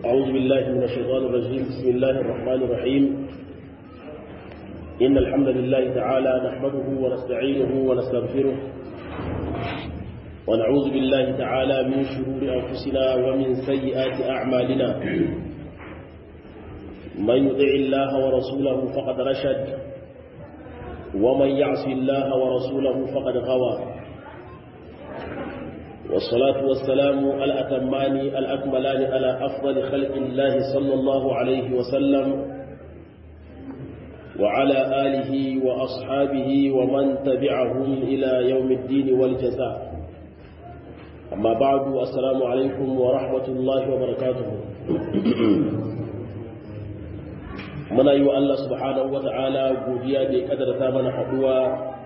أعوذ بالله من الشيطان الرجيم بسم الله الرحمن الرحيم إن الحمد لله تعالى نحمده ونستعينه ونستغفره ونعوذ بالله تعالى من شرور أنفسنا ومن سيئات أعمالنا من يطع الله ورسوله فقد رشد ومن يعص الله ورسوله فقد غوى والصلاة والسلام الأتمان الأكملان على أفضل خلق الله صلى الله عليه وسلم وعلى آله وأصحابه ومن تبعهم إلى يوم الدين والجزاء أما بعد السلام عليكم ورحمة الله وبركاته muna yi wa Allah subhanahu wa ta'ala godiya da ya kadarta mana haɗuwa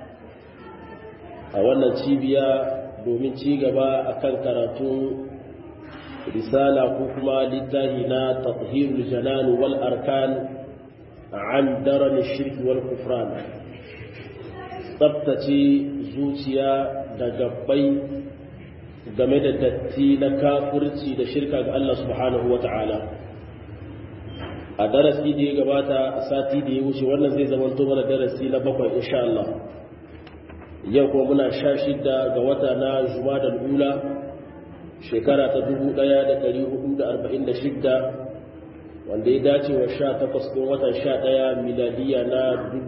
a wannan cibiya domin ci gaba a kan karatun risala ko kuma littafi na tathirul janan wal arkan an daran shirki wal kufran tsabtace zuciya da gabbai game da datti na kafirci da shirka ga Allah subhanahu wa ta'ala a darasi da ya gabata a sati da ya wuce wannan zai zama to mana darasi na bakwai insha Allah yau kuma muna sha shida ga wata na jumadal ula shekara ta 1446 wanda ya dace wa sha takwas ɗin watan sha ɗaya miladiya na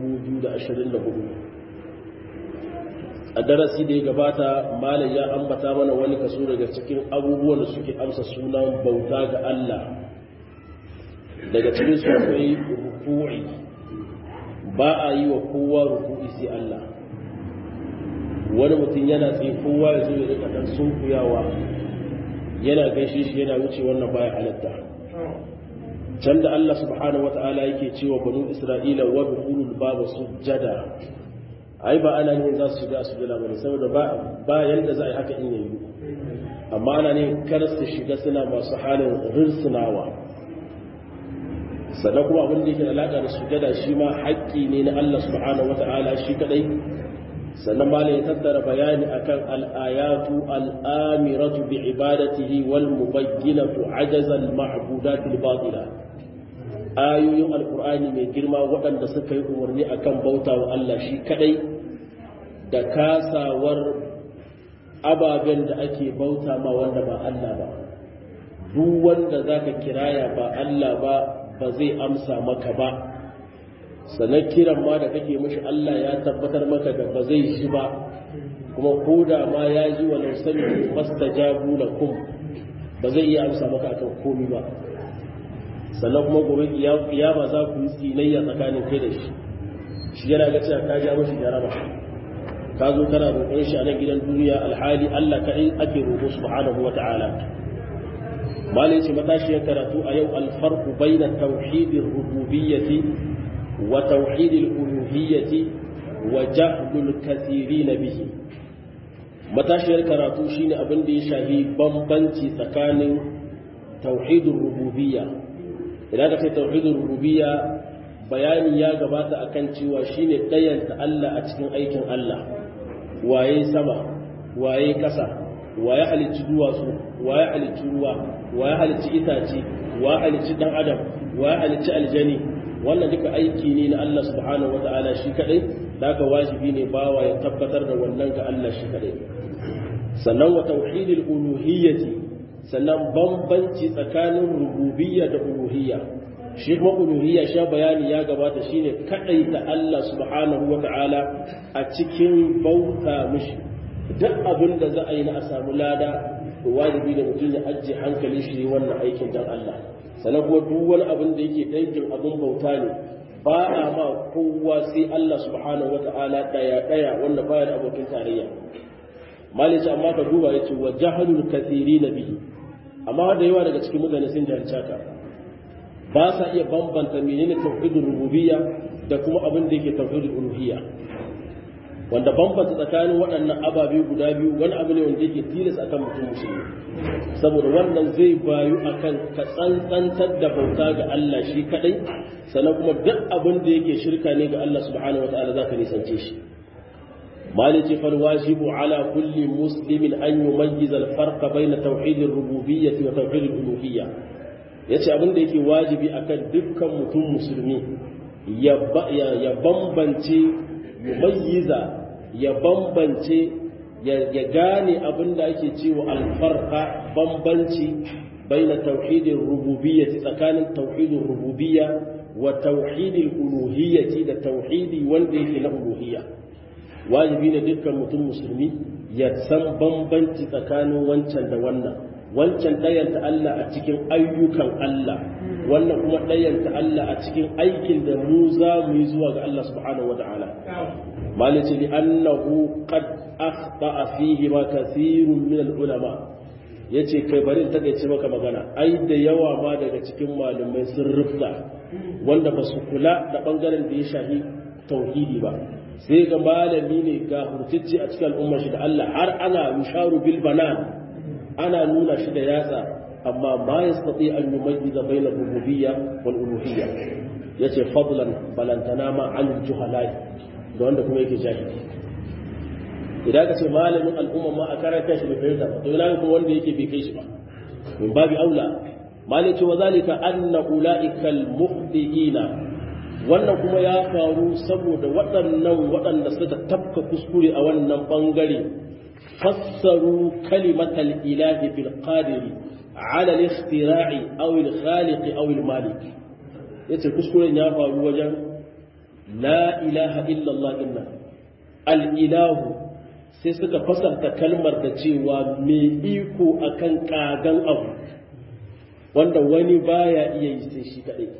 2024 a darasi da ya gabata malam ya ambata mana wani kaso daga cikin abubuwan da suke amsa sunan bauta ga Allah daga cikin su akwai ruku'i ba a yi wa kowa ruku'i sai Allah wani mutum yana tsaye kowa ya zo ya rika dan sunkuyawa yana gaishe shi yana wuce wannan baya halatta can da Allah subhanahu wata'ala yake cewa banu Isra'ila wa dukhulul baba sujjada ai ba ana ne za su shiga sujjada bane saboda ba ba yanda za a yi haka in yayi amma ana ne kar su shiga suna masu halin rirsunawa sannan kuma abin da yake da alaƙa da sujada shi ma haƙƙi ne na Allah subhanahu wata'ala shi kadai sannan malam ya tattara bayani akan al-ayatu al-amiratu bi ibadatihi wal mubayyinatu ajaza al-ma'budat al-batila ayoyin alqur'ani mai girma waɗanda suka yi umarni akan bauta wa Allah shi kadai da kasawar ababen da ake bauta ma wanda ba Allah ba duk wanda zaka kiraya ba Allah ba ba zai amsa maka ba sannan kiran ma da kake mashi Allah ya tabbatar maka da ba zai shi ba kuma ko da ma ya ji wa lausami mastajabu lakum ba zai iya amsa maka akan komi ba sannan kuma gobe kiyama za ku yi tsinayya tsakanin kai da shi shi yana ga cewa ka ja mashi jaraba ka zo kana roƙon shi a nan gidan duniya alhali Allah kaɗai ake roƙo subhanahu wa ta'ala malai ce matashiyar karatu a yau alfarku bai na tauhidin rububiyyati wa tauhidin uluhiyyati wa jahlul kasiri na bihi matashiyar karatu shine abin da ya shafi bambanci tsakanin tauhidin rububiyya idan ka ce tauhidin rububiyya bayani ya gabata akan cewa shine ɗayanta Allah a cikin aikin Allah waye sama waye ƙasa waye halicci duwatsu waye halicci ruwa waye halicci itace waye halicci dan adam waye halicci aljani wannan duka aiki ne na Allah subhanahu wataala shi kadai daga wajibi ne bawa ya tabbatar da wannan ga Allah shi kadai sannan wa tauhidil uluhiyyati sannan bambanci tsakanin rububiyya da uluhiyya shi kuma uluhiyya sha bayani ya gabata shine kadai ta Allah subhanahu wataala a cikin bauta mishi duk abin da za a yi na a samu lada to wajibi da mutum ya ajiye hankali shi wannan aikin dan Allah sannan kuma duk wani abin da yake dangin abin bauta ne ba a ma kowa sai Allah subhanahu wata'ala daya daya wanda baya da abokin tarayya malici amma ka duba yace wa jahalul kathirin bihi amma da yawa daga cikin mutane sun jahilci haka ba sa iya bambanta menene tauhidul rububiyya da kuma abin da yake tauhidul uluhiyya wanda bambanta tsakanin waɗannan ababe guda biyu wani abu ne wanda yake tilas akan mutum musulmi saboda wannan zai bayu akan ka tsantsantar da bauta ga Allah shi kadai sannan kuma duk abin da yake shirka ne ga Allah subhanahu wataala zaka nisance shi مالك فالواجب على كل مسلم أن يميز الفرق بين توحيد الربوبية وتوحيد الألوهية yace abin da yake wajibi akan dukkan mutum musulmi ya bambance yumayyiza ya bambance ya gane abin da ake cewa alfarqa bambanci baina tauhidin rububiyyati tsakanin tauhidin rububiyya wa tauhidin uluhiyyati da tauhidi wanda yake na uluhiyya wajibi ne dukkan mutum musulmi ya san bambanci tsakanin wancan da wannan wancan ɗayanta Allah a cikin ayyukan Allah wannan kuma ɗayanta Allah a cikin aikin da mu za mu yi zuwa ga Allah subhanahu wa ta'ala malice li annahu qad akhta'a fihi ma kathirun min al-ulama yace kai bari ta ce maka magana ai da yawa ma daga cikin malamai sun rufta wanda ba su kula da bangaren da ya shafi tauhidi ba sai ga malami ne ga hurtacce a cikin al'ummar shi da Allah har ana yusharu bil banan ana nuna shi da yatsa amma ma yastati an yumayyiza bayna rububiyya wal uluhiyya yace fadlan balantana ma an juhalai da wanda kuma yake jahili idan ka ce malamin al'umma ma a karanta shi bai fahimta ba to ina kuma wanda yake bai kai shi ba min babi aula malai ce wa zalika anna ulaikal muhdiina wannan kuma ya faru saboda waɗannan waɗanda suka tafka kuskure a wannan ɓangare fassaru kalimatal ilahi bil qadiri ala al-ikhtira'i aw al-khaliq aw al-malik yace kuskuren ya faru wajen la ilaha illa Allah inna al-ilahu sai suka fasarta kalmar da cewa mai iko akan kagan abu wanda wani baya iya yi sai shi kadai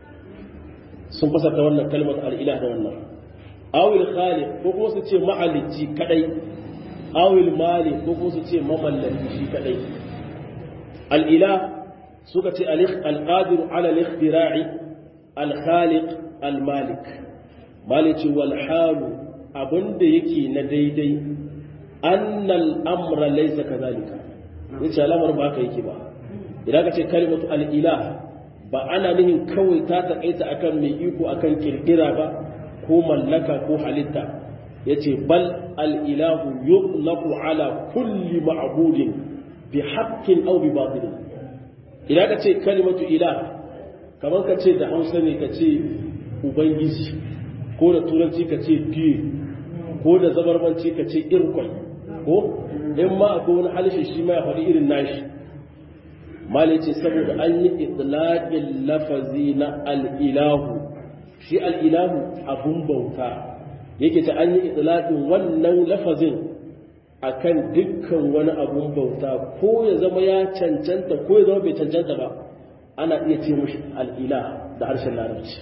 sun fasarta wannan kalmar al'ilah da wannan awil khaliq ko kuma su ce ma'alici kadai awil mali ko kuma su ce mamallaki shi kadai al'ilah suka ce al'adiru ala al-ikhtira'i al-khaliq al-malik malici wal halu abinda yake na daidai annal amra laysa kadhalika yace al'amar ba haka yake ba idan ka ce kalimatu al-ilah ba ana nihin kawai ta taƙaita akan mai iko akan kirkira ba ko mallaka ko halitta yace bal al-ilahu yutlaqu ala kulli ma'budin bi haqqin aw bi batil idan ka ce kalimatu ilah kamar ka ce da Hausa ne ka ce ubangiji ko da turanci ka ce diye ko da zabarmanci ka ce irkwai ko in ma akwai wani halishi shi ma ya faɗi irin nashi malai ce saboda an yi itlaƙin lafazi na al'ilahu shi al'ilahu abun bauta yake ta an yi itlaƙin wannan lafazin akan dukkan wani abun bauta ko ya zama ya cancanta ko ya zama bai cancanta ba ana iya ce mushi al'ilah da harshen larabci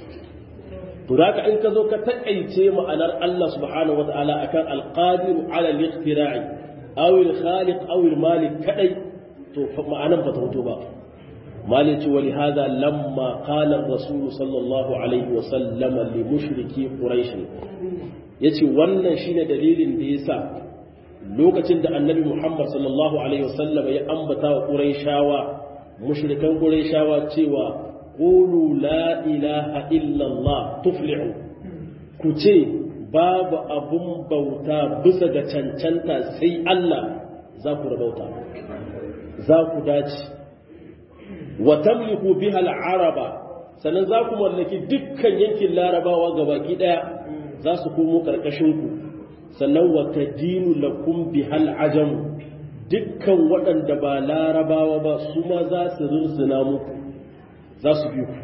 to da in ka zo ka taƙaice ma'anar Allah subhanahu wa ta'ala akan alqadiru ala al-ikhtira'i aw al-khaliq aw al-malik kadai to ma'anan ba ta fito ba malai ce wali hada lamma qala rasul sallallahu alaihi wa sallama li mushriki quraish yace wannan shine dalilin da yasa lokacin da annabi muhammad sallallahu alaihi wa sallama ya ambata wa quraishawa mushrikan quraishawa cewa qulu la ilaha illa allah tuflihu ku ce babu abun bauta bisa ga cancanta sai Allah za ku rabauta za ku dace wa tamliku biha al-araba sannan za ku mallaki dukkan yankin larabawa gabaki daya za su komo karkashin ku sannan wa tadinu lakum biha al-ajam dukkan waɗanda ba larabawa ba su ma za su rirzina muku za su bi ku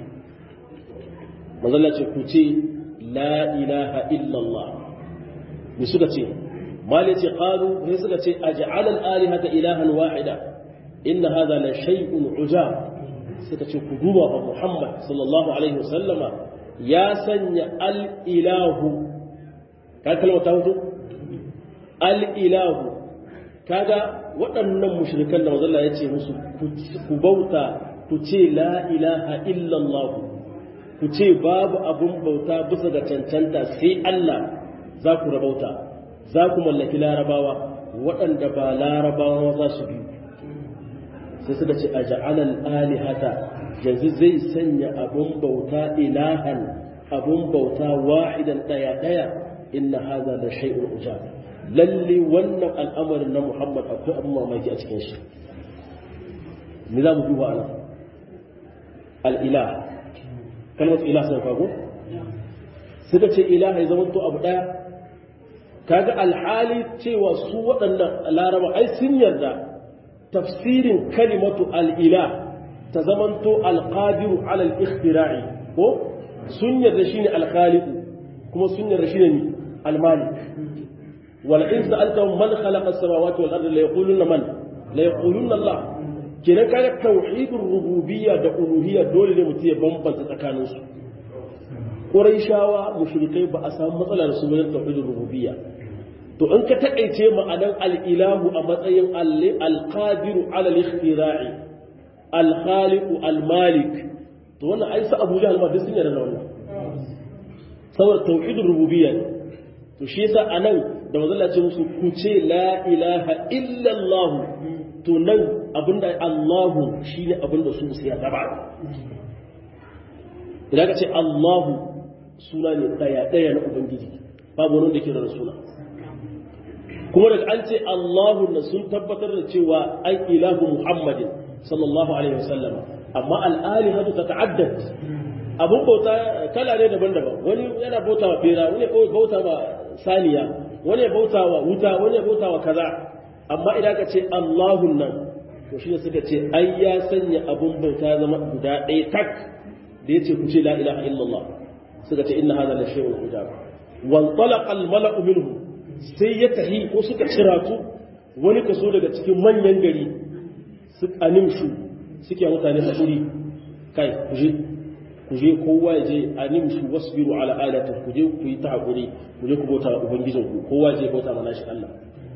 manzala ce ku ce la ilaha illallah me suka ce mali ce qalu sai suka ce aj'al al-alihata ilahan wahida inna hadha la shay'un ujab suka ce ku duba fa Muhammad sallallahu alaihi wasallama ya sanya al-ilahu ka kalma ta hudu al-ilahu kaga waɗannan mushrikan da manzo ya ce musu ku bauta ku ce la ilaha illallah ku ce babu abun bauta bisa ga cancanta sai Allah za ku rabauta za ku mallaki larabawa waɗanda ba larabawa za su biyu sai suka ce a ja'alal alihata yanzu zai sanya abun bauta ilahan abun bauta wahidan daya daya inna hadha la shay'un ujab lalle wannan al'amarin na Muhammad akwai abun mamaki a cikin shi me za mu duba ana al-ilah kalmar ilah sai kago suka ce ilah ya zama to abu daya kaga alhali cewa su waɗannan laraba ai sun yarda tafsirin kalimatu al-ilah ta zamanto al-qadiru ala al-ikhtira'i ko sun yarda shine al-khaliq kuma sun yarda shine al-malik wala in sa'altahum man khalaqa as-samawati wal ardi la yaquluna man la yaquluna Allah kenan kaga tauhidur rububiyya da uluhiyya dole ne mutum ya bambanta tsakanin su Qurayshawa mushrikai ba a samu matsala da su wajen tauhidur rububiyya to in ka takaice ma'anan al-ilahu a matsayin al-qadiru ala al-ikhtira'i al-khaliqu al-malik to wannan ai sa Abu Jahl ma duk sun yarda da wannan saboda tauhidur rububiyya to shi yasa anan da manzo ce musu ku ce la ilaha illa Allah to nan abinda Allahu shine abinda su sai ya gaba idan ka ce Allahu suna ne daya daya na ubangiji babu wani da ke da suna kuma daga an ce Allahu na sun tabbatar da cewa ai ilahu Muhammadin sallallahu alaihi wasallam amma al'alihatu ta ta'addad abun bauta kala ne daban-daban wani yana bauta wa bera wani ya bauta wa saniya wani ya bauta wa wuta wani ya bauta wa kaza amma idan ka ce Allahun nan to shi ne suka ce ai ya sanya abun bauta zama guda ɗaya tak da ya ce ku ce la ilaha illallah suka ce inna hadha la shay'un ujab wan talaqa al mala'u minhu sai ya tahi ko suka ciratu wani kaso daga cikin manyan gari su animshu suke mutane hakuri kai ku je ku je kowa ya je animshu wasbiru ala alati ku je ku yi ta hakuri ku je ku bauta wa ubangijin ku kowa je bauta mana shi Allah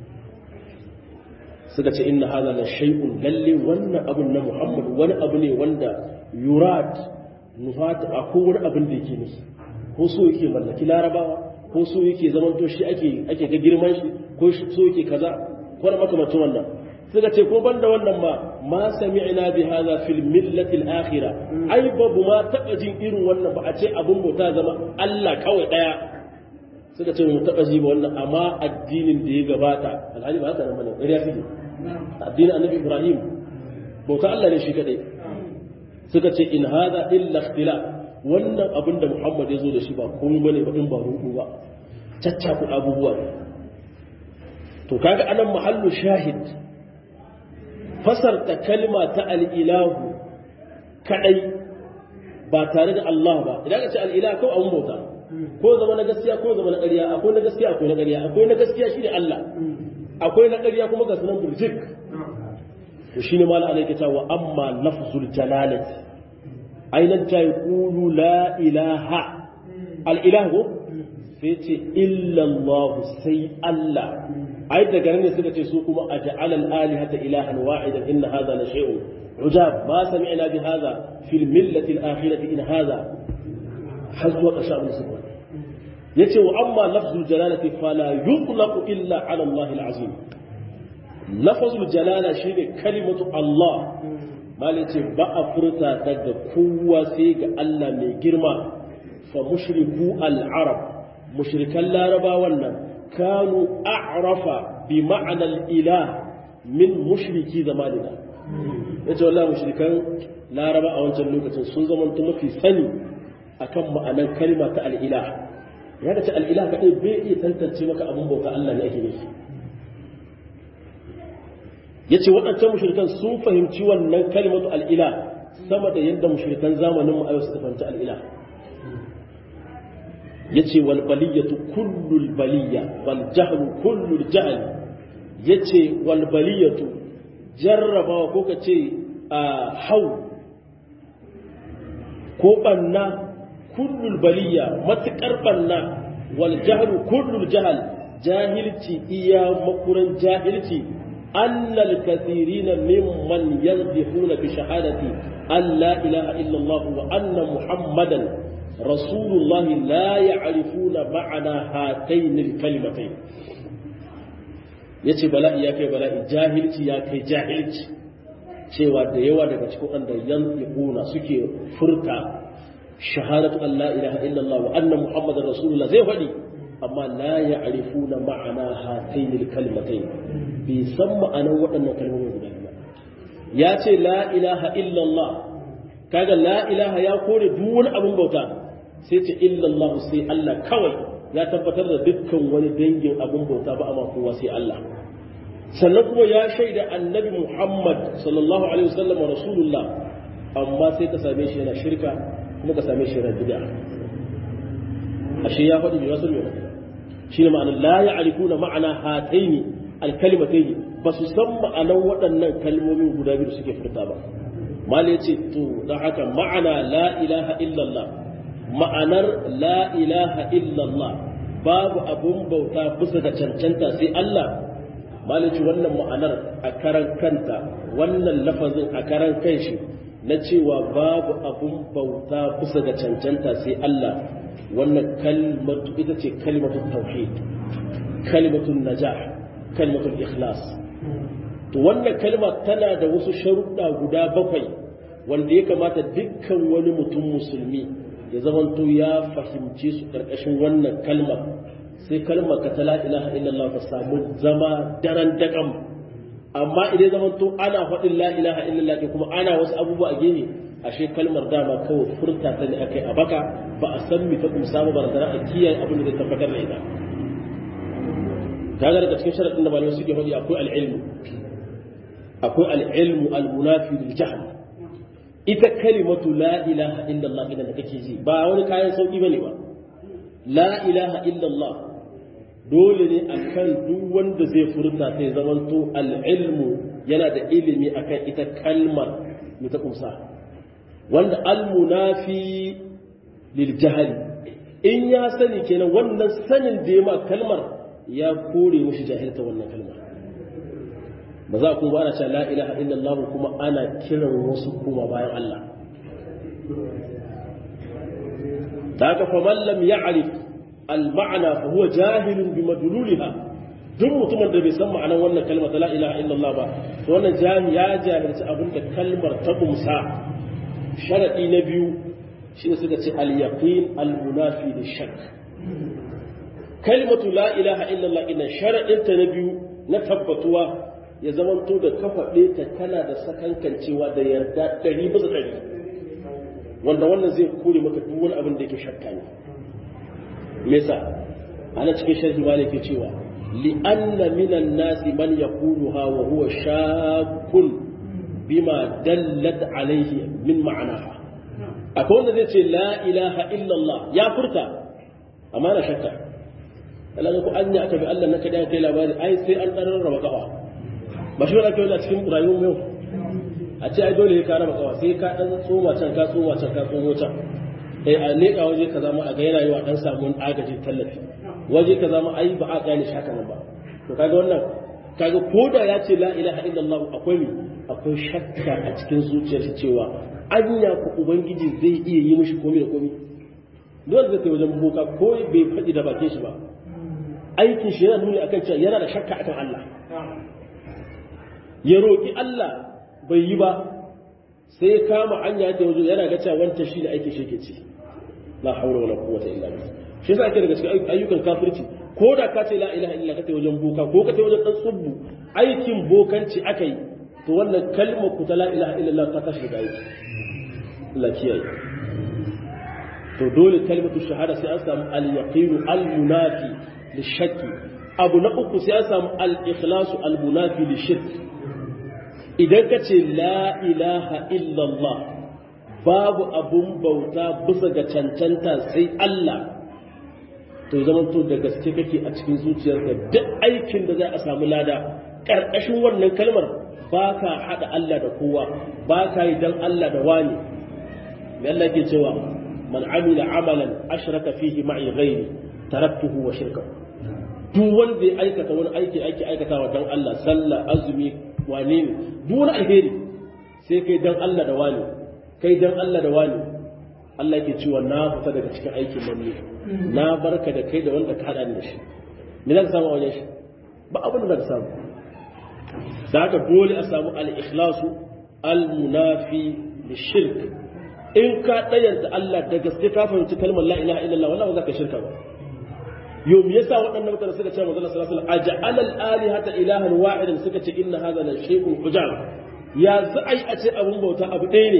suka ce inna hadha la shay'un lalle wannan abun na Muhammad wani abu ne wanda yurad nufat akwai wani abin da yake nufi ko so yake mallaki larabawa ko so yake zaman to shi ake ake ga girman shi ko so yake kaza ko da makamacin wannan suka ce ko banda wannan ma ma sami'na bi hadha fil millati al akhirah ai babu ma taba jin irin wannan ba a ce abun bauta zama Allah kawai daya suka ce mu taba ji ba wannan amma addinin da ya gabata alhali ba haka nan bane ƙarya suke addinin annabi Ibrahim bauta Allah ne shi kadai suka ce in hadha illa ikhtilaf wannan abin da Muhammad ya zo da shi ba komai bane ba in ba ruɗu ba caccaku abubuwa ne to kaga anan mahallu shahid fasarta kalma ta al'ilahu kadai ba tare da Allah ba idan ka ce al'ilahu kawai abun bauta ko zama na gaskiya ko zama na ƙarya akwai na gaskiya akwai na ƙarya akwai na gaskiya shi ne Allah akwai na ƙarya kuma ga sunan burjik to shine mala alaika ta wa amma lafzul jalalati ainan ta yaqulu la ilaha al ilahu sai ce illa Allah sai Allah ai daga nan ne suka ce su kuma aj'ala al alihata ilahan wahidan inna hadha la shay'un ujab ma sami'na bi hadha fil millati al akhirati in hadha hazwa qashab al yace wa amma lafzul jalalati fala yutlaqu illa ala Allah al azim lafazul jalala shine kalimatu Allah malai ce ba a furta daga kowa sai ga Allah mai girma fa mushriku al-arab mushrikan laraba wannan kanu a'rafa bi ma'ana al-ilah min mushriki zamanina yace wallahi mushrikan laraba a wancan lokacin sun zama mafi sani akan ma'anar kalma ta al-ilah ya ce al-ilah kadai bai iya tantance maka abun bauta Allah ne ake nufi ya ce waɗancan mushrikan sun fahimci wannan kalimatu al'ila sama da yadda mushrikan zamanin mu suka fahimci al'ila ya ce wal baliyatu kullul baliya wal jahlu kullul jahl ya ce wal baliyatu jarrabawa ko ka ce hau ko ɓanna kullul baliya matuƙar ɓanna wal jahlu kullul jahal jahilci iya makuran jahilci أن الكثيرين ممن ينطقون بشهادة أن لا إله إلا الله وأن محمدا رسول الله لا يعرفون معنى هاتين الكلمتين yace bala'i ya kai bala'i jahilci ya kai jahilci cewa da yawa daga cikin wanda yantiquna suke furta shahadatu an la ilaha illallah wa anna muhammadar rasulullah zai faɗi amma la ya'rifuna ma'ana hatayn al-kalimatayn bai san ma'anar waɗannan kalmomin guda biyu ya ce la ilaha illallah kaga la ilaha ya kore duk wani abun bauta sai ce illallah sai Allah kawai ya tabbatar da dukkan wani dangin abun bauta ba amma kowa sai Allah sannan kuma ya shaida annabi Muhammad sallallahu alaihi wasallam rasulullah amma sai ka same shi yana shirka kuma ka same shi yana bid'a ashe ya faɗi bai wasu mai shine ma'anar la ya'rifuna ma'ana hataini alkalimataini ba su san ma'anar waɗannan kalmomin guda biyu suke furta ba mal ya ce to don haka ma'ana la ilaha illallah ma'anar la ilaha illallah babu abun bauta bisa ga cancanta sai Allah mal ya ce wannan ma'anar a karan kanta wannan lafazin a karan kanshi na cewa babu abun bauta bisa ga cancanta sai Allah wannan kalmatu ita ce kalmatun tauhid kalmatun najah kalmatul ikhlas to wannan kalma tana da wasu sharuɗa guda bakwai wanda ya kamata dukkan wani mutum musulmi ya zamanto ya fahimce su ƙarƙashin wannan kalmar sai kalmar ka ta la ilaha illallah ta samu zama daren daƙam amma idan zamanto ana faɗin la ilaha illallah ke kuma ana wasu abubuwa a gefe ashe kalmar dama kawai furta ta ne akai a baka ba a san mi ta kumsa ba ba a kiyaye abin da zai tabbatar da ita kaga daga cikin sharadin da malamai suke faɗi akwai al'ilmu akwai al'ilmu al-munafi lil jahl ita kalimatu la ilaha illallah idan da kake ji ba wani kayan sauki bane ba la ilaha illallah dole ne akan duk wanda zai furta sai zamanto al'ilmu yana da ilimi akan ita kalmar mai ta kumsa wanda al-munafi lil jahl in ya sani kenan wannan sanin da ya ma kalmar ya kore mushi jahilta wannan kalmar ba za ku ba ana cewa la ilaha illallah kuma ana kiran wasu kuma bayan Allah ta haka fa man lam ya'rif al ma'na fa huwa jahilun bi madlulha duk mutumin da bai san ma'anar wannan kalmar ta la ilaha illallah ba to wannan jami ya jahilci abin da kalmar ta kumsa sharadi na biyu shine suka ce al yaqin al munafi lishak kalmatu la ilaha illallah ina sharaɗinta na biyu na tabbatuwa ya zamanto da kafaɗe ta kana da sakankancewa da yarda ɗari bisa ɗari wanda wannan zai kore maka duk wani abin da yake shakka ne me yasa ana cikin sharhi ma yake cewa li'anna minan nasi man yaquluha wa huwa shakkun bima dallat alaihi min ma'anaha akwai wanda zai ce la ilaha illallah ya furta amma na shakka Allah ko an aka bi Allah na kada kai labari ai sai an dan rarraba kafa ba shi wani kai cikin rayuwar yau a ce ai dole ka raba kafa sai ka dan tsoma can ka tsoma can ka tsomo can eh a leka waje ka zama a ga yana yiwa dan samu agaji tallafi waje ka zama ai ba a gane shi haka nan ba to kaga wannan kaga koda ya ce la ilaha illallah akwai mi akwai shakka a cikin zuciyarsa cewa anya ku ubangiji zai iya yi mishi komai da komai dole zai kai wajen boka ko bai faɗi da bakin shi ba aikin shi yana nuni akan cewa yana da shakka akan Allah ya roƙi Allah bai yi ba sai kama anya ta wajen yana ga cewa wancan shi ne aikin shi ke ci la haula wala quwwata illa billah shi yasa ake daga cikin ayyukan kafirci ko da ka ce la ilaha illa ka ta wajen boka ko ka ta wajen dan tsubbu aikin bokanci aka yi to wannan kalmar ku ta la ilaha illallah ta tashi daga aiki Allah kiyaye to dole kalmatu shahada sai an samu al-yaqinu al-munafi lishakki abu na uku sai an samu al-ikhlasu al-munafi lishirk idan ka ce la ilaha illallah babu abun bauta bisa ga cancanta sai Allah to zaman to da gaske kake a cikin zuciyarka duk aikin da za a samu lada ƙarƙashin wannan kalmar ba ka haɗa Allah da kowa ba ka yi don Allah da wani mai Allah ke cewa man amila amalan ashraka fihi ma'i ghairi taraktuhu wa shirkahu duk wanda ya aikata wani aiki aiki aikatawa don Allah sallah azumi wane ne duk wani alheri sai kai don Allah da wani kai don Allah da wani Allah ke cewa na fita daga cikin aikin nan ne na barka da kai da wanda ka haɗa da shi me za ka samu a wajen shi ba abin da za ka samu da haka dole a samu al-ikhlasu al-munafi shirk in ka ɗayanta Allah da gaske ka fahimci kalmar la ilaha illallah wallahi ba za ka shirka ba yau me yasa waɗannan mutane suka ce manzo sallallahu alaihi wasallam aj'al al-alihata ilahan wahidan suka ce inna hadha la shay'un ujab ya zai a ce abun bauta abu ɗaya ne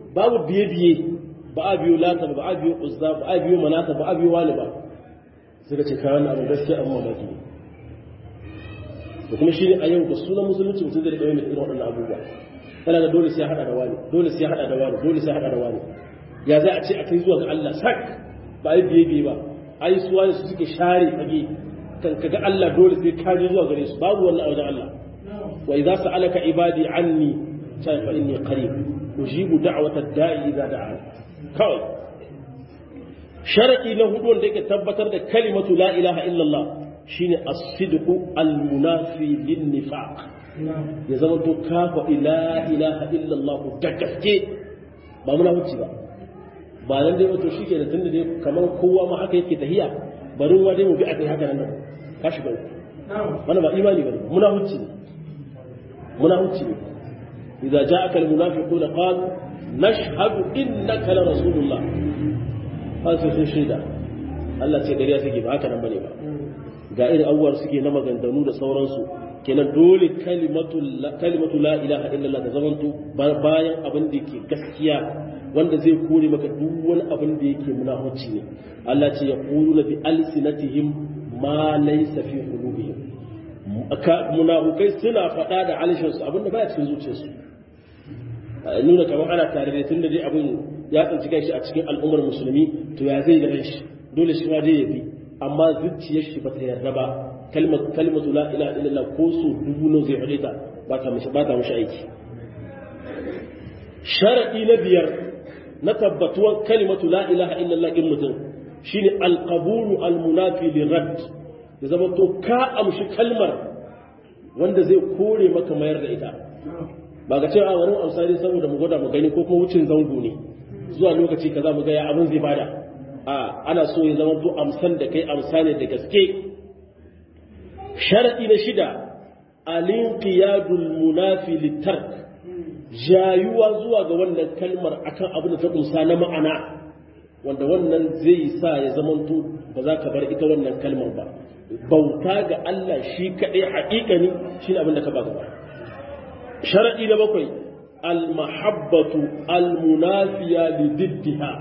babu biye biye ba a biyo lata ba a biyo uzza ba a biyo manata ba a biyo wani ba suka ce kayan abin gaskiya abin mamaki ne da kuma shi ne a yau da sunan musulunci mutum zai ɗaya mai irin waɗannan abubuwa tana da dole sai ya haɗa da wani dole sai ya haɗa da wani dole sai ya haɗa da wani ya za a ce a kai zuwa ga Allah sak ba a yi biye biye ba a yi suwa da su suke share fage kan kaga Allah dole sai ka je zuwa gare su babu wannan a wajen Allah wa idza sa'alaka ibadi anni fa inni qarib ujibu da'wata da'i idza da'a kawai sharadi na hudu wanda yake tabbatar da kalimatu la ilaha illallah shine as-sidqu al-munafi lin-nifaq ya zama to kafa la ilaha illallah da gaske ba munafici ba ba nan dai wato shike da tunda dai kamar kowa ma haka yake tahiya barin wa dai mu bi a kai haka nan ka shiga wannan ba imani bane munafici ne munafici ne idza ja'aka al-munafiquna qalu nashhadu innaka la rasulullah har sai sun shaida Allah ce gariya suke ba haka nan bane ba ga irin abubuwar suke na maganganu da sauransu kenan dole kalimatu la ilaha illallah ta zamanto bayan abin da ke gaskiya wanda zai kore maka duk wani abin da yake munafici ne Allah ce ya quluna bi alsinatihim ma laysa fi qulubihim munafukai suna faɗa da alishinsu abin da baya cikin zuciyarsu nuna kamar ana tare da tun da dai abin ya tsinci kanshi a cikin al'ummar musulmi to ya zai da shi dole shi ma dai ya bi amma zuciyar shi ba ta yarda ba kalmatu la ilaha illallah ko so dubu nan zai faɗe ta ba ta mishi ba ta mishi aiki sharadi na biyar na tabbatuwar kalimatu la ilaha illallah in mutum shine alqabulu almunafi lirad ya zama to ka amshi kalmar wanda zai kore maka mayar da ita ba ga cewa wani amsa ne saboda mu gwada mu gani ko kuma wucin zango ne zuwa lokaci kaza mu ga ya abin zai bada a ana so ya zama to amsan da kai amsa ne da gaske sharadi na shida alinqiyadul munafi litark jayuwa zuwa ga wannan kalmar akan abin da ta kunsa na ma'ana wanda wannan zai sa ya zamanto ba za ka bar ita wannan kalmar ba bauta ga Allah shi kaɗai haƙiƙani shi abin da ka ba gaba sharaɗi na bakwai almahabbatu almunafiya li diddiha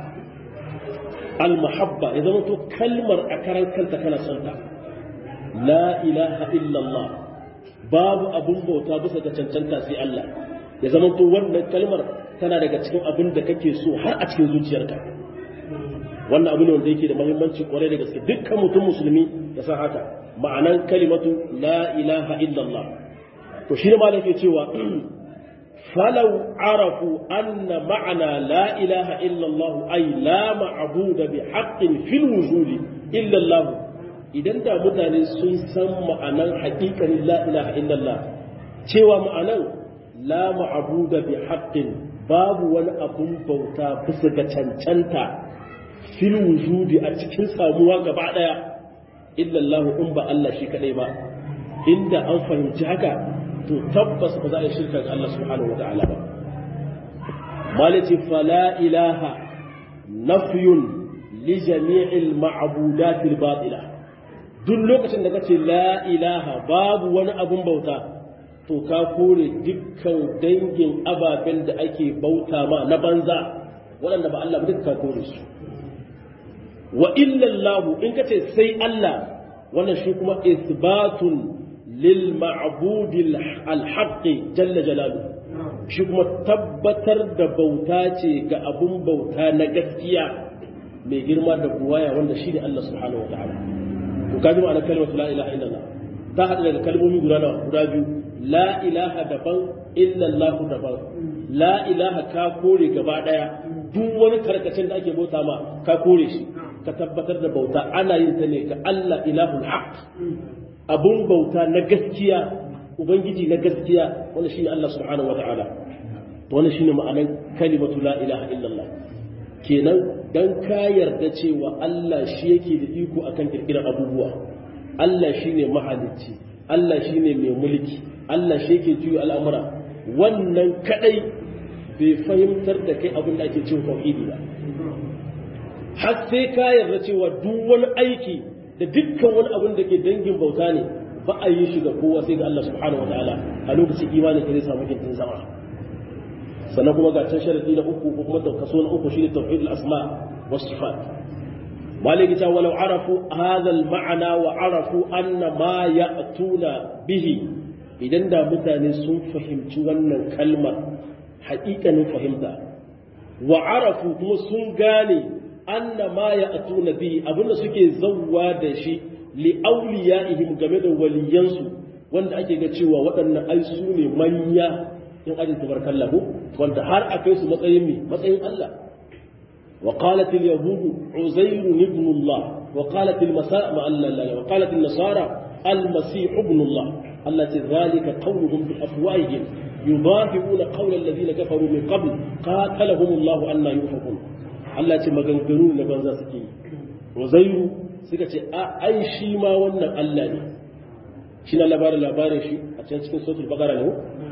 almahabba ya zama to kalmar a karan kanta kana son ta la ilaha illallah babu abun bauta bisa ga cancanta sai Allah ya zama to wannan kalmar tana daga cikin abin da kake so har a cikin zuciyarka wannan abu ne wanda yake da muhimmanci kwarai da gaske dukkan mutum musulmi ya san haka ma'anan kalimatu la ilaha illallah to shi ne malam ke cewa falau arafu anna ma'ana la ilaha illallah ay la ma'budu bi haqqin fil wujudi illallah idan da mutane sun san ma'anan haƙiƙanin la ilaha illallah cewa ma'anan la ma'budu bi haqqin babu wani abun bauta bisa ga cancanta fil wujudi a cikin samuwa gaba daya illallahu in ba Allah shi kadai ba inda an fahimci haka to tabbas ba za a yi shirka ga Allah subhanahu wataala ba malati fala ilaha nafyun li jami'il ma'budat al batila duk lokacin da kace la ilaha babu wani abun bauta to ka kore dukkan dangin ababen da ake bauta ma na banza waɗanda ba Allah ba duk ka kore su wa illallahu in kace sai Allah wannan shi kuma isbatun lil ma'budil alhaqi jalla jalalu shi kuma tabbatar da bauta ce ga abun bauta na gaskiya mai girma da buwaya wanda shi ne Allah subhanahu wataala to kaji ma'anar kalmar la ilaha illallah ta hada daga kalmomi guda nawa guda biyu la ilaha daban illallahu daban la ilaha ka kore gaba daya duk wani karkacin da ake bauta ma ka kore shi ka tabbatar da bauta ana yin ta ne ga Allah ilahul haq abun bauta na gaskiya ubangiji na gaskiya wanda shine Allah subhanahu wataala to wannan shine ma'anar kalimatu la ilaha illallah kenan dan ka yarda cewa Allah shi yake da iko akan kirkirar abubuwa Allah shine mahalicci Allah shine mai mulki Allah shi yake juya al'amura wannan kadai bai fahimtar da kai abin da ake cewa tauhidi ba har sai ka yarda cewa duk wani aiki da dukkan wani abin da ke dangin bauta ne ba a yi shi ga kowa sai ga Allah subhanahu wataala a lokacin imanin ka zai samu kintin zama sannan kuma ga can sharadi na uku ko kuma kaso na uku shine tauhid al-asma was sifat maliki ta walau arafu hadha al-ma'na wa arafu anna ma ya'tuna bihi idan da mutane sun fahimci wannan kalmar haƙiƙanin fahimta wa arafu kuma sun gane anna ma ya'tuna bihi abinda suke zawwa da shi li awliyaihim game da waliyansu wanda ake ga cewa waɗannan ai su ne manya in ajin tabarkallahu wanda har a kai su matsayin me matsayin Allah wa qalat al yahud uzair ibn Allah wa qalat al masa ma Allah wa qalat al nasara al masih ibn Allah allati dhalika qawluhum bi afwahihim yudafi'una qawla alladhina kafaru min qabl qatalahum Allah anna yufakun Allah ce maganganu na banza suke yi uzairu suka ce a ai shi ma wannan Allah ne shi na labarin labarin shi a can cikin sautul bagara ne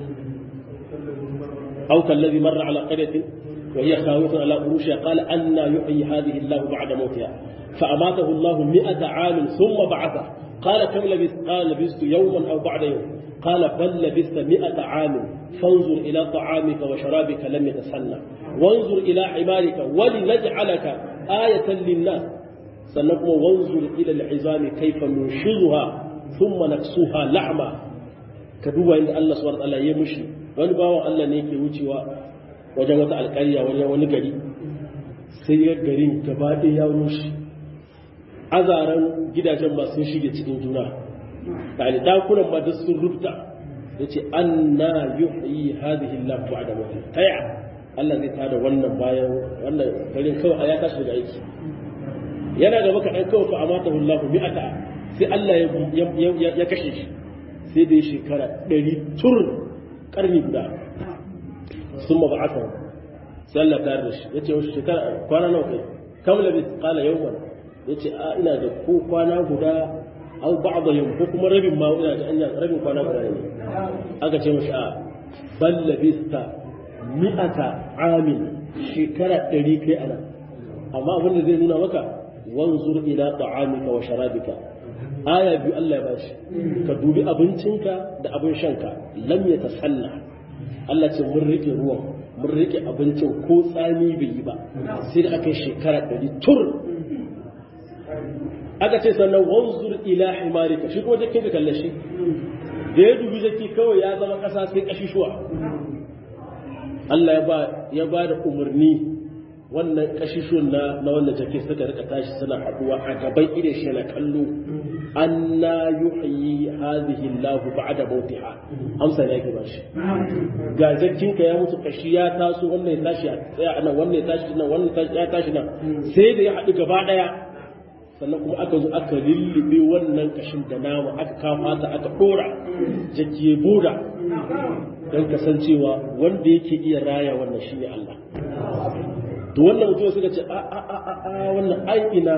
أو كالذي مر على قرية وهي خاوية على عروشها قال أن يحيي هذه الله بعد موتها فأماته الله مئة عام ثم بعثه قال كم لبثت قال لبثت يوما أو بعد يوم قال بل لبثت مئة عام فانظر إلى طعامك وشرابك لم يتسنى وانظر إلى حمارك ولنجعلك آية للناس سنقوم وانظر إلى العظام كيف ننشرها ثم نكسوها لحما كدوبا عند الله سبحانه وتعالى يمشي wani bawan Allah ne ke wucewa wajen wata alƙarya wajen wani gari sai ya garin gaba ɗaya ya rushe azaren gidajen ba sun shige cikin juna ɗani ɗakunan ba duk sun rufta ya ce an na yi hadihin lafi da mutum taya Allah zai tada wannan bayan wannan garin kawai ya tashi daga aiki yana gaba kaɗan kawai fa amata hullahu mi'ata sai Allah ya kashe shi sai da ya shekara ɗari tur karni guda sun ma ba'asa sai Allah ta da shi ya ce wasu shekara kwana nawa kai kam labi kala yawman ya ce a ina da ko kwana guda au ba'da yau ko kuma rabin ma ina da anya rabin kwana guda ne aka ce mashi a bal labista mi'ata amin shekara ɗari kai ana amma abin da zai nuna maka wanzur ila ta'amika wa sharabika aya biyu Allah ya bashi ka dubi abincinka da abin shanka lam ya tasanna Allah ce mun rike ruwan mun rike abincin ko tsami bai yi ba sai da aka yi shekara ɗari tur aka ce sannan wanzur ila himarika shi kuma jakin ka kalle shi da ya dubi jaki kawai ya zama ƙasa sai ƙashishuwa Allah ya ba da umarni wannan kashishuwan na na wannan jake suka rika tashi suna haduwa a gaban idan shi na kallo anna yuhyi hadhihi Allah ba'da mautiha amsa ne yake bashi ga jakin ka ya mutu kashi ya taso wannan ya tashi tsaya anan wannan ya tashi nan wannan ya tashi nan sai da ya haɗu gaba daya sannan kuma aka zo aka lullube wannan kashin da nama aka kama ta aka dora jaki ya buda don kasancewa wanda yake iya raya wannan shine Allah to wannan mutum suka ce a a a a wannan ai ina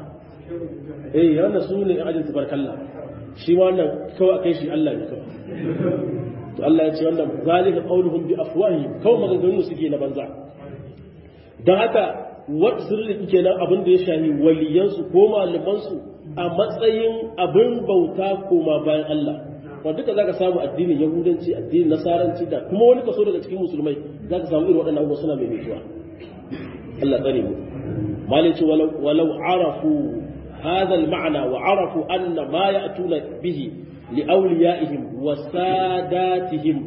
eh wannan su ne ajin tabarkalla shi wannan kawai akai shi Allah ne kawai to Allah ya ce wannan zalika qauluhum bi afwahihim kawai maganganun suke na banza dan haka wat sirri kenan abin da ya shahi waliyansu ko malamansu a matsayin abin bauta koma bayan Allah wanda duka zaka samu addinin yahudanci addinin nasaranci da kuma wani kaso daga cikin musulmai zaka samu irin waɗannan abubuwa suna mai mutuwa Allah tsare mu malici walau walau arafu hadha al-ma'na wa arafu anna ma ya'tuna bihi li awliyaihim wa sadatihim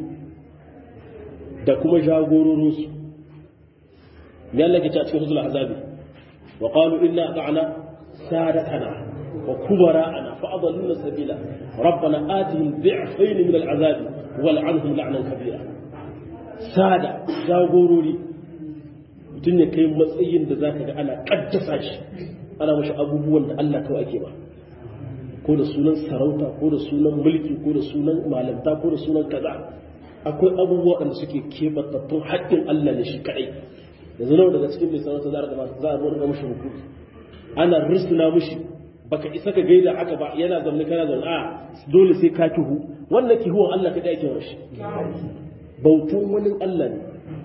da kuma jagororinsu me Allah ke ce a cikin suratul azabi wa qalu inna ata'na sadatana wa kubara'ana fa adalluna sabila rabbana atihim dhi'fayn min al-azabi wal'anhum la'nan kabira sada jagorori mutum ne kai matsayin da zaka ga ana kaddasa shi ana mashi abubuwan da Allah kawai ake ba ko da sunan sarauta ko da sunan mulki ko da sunan malamta ko da sunan kaza akwai abubuwa da suke keɓantattun haƙƙin Allah ne shi kaɗai yanzu nawa daga cikin mai sarauta za a gaba za a zo ga mashi hukumi ana risuna mashi baka isa ka gaida haka ba yana zaune kana zaune a dole sai ka kihu wannan kihuwan Allah kaɗai ake mashi bautan wani Allah ne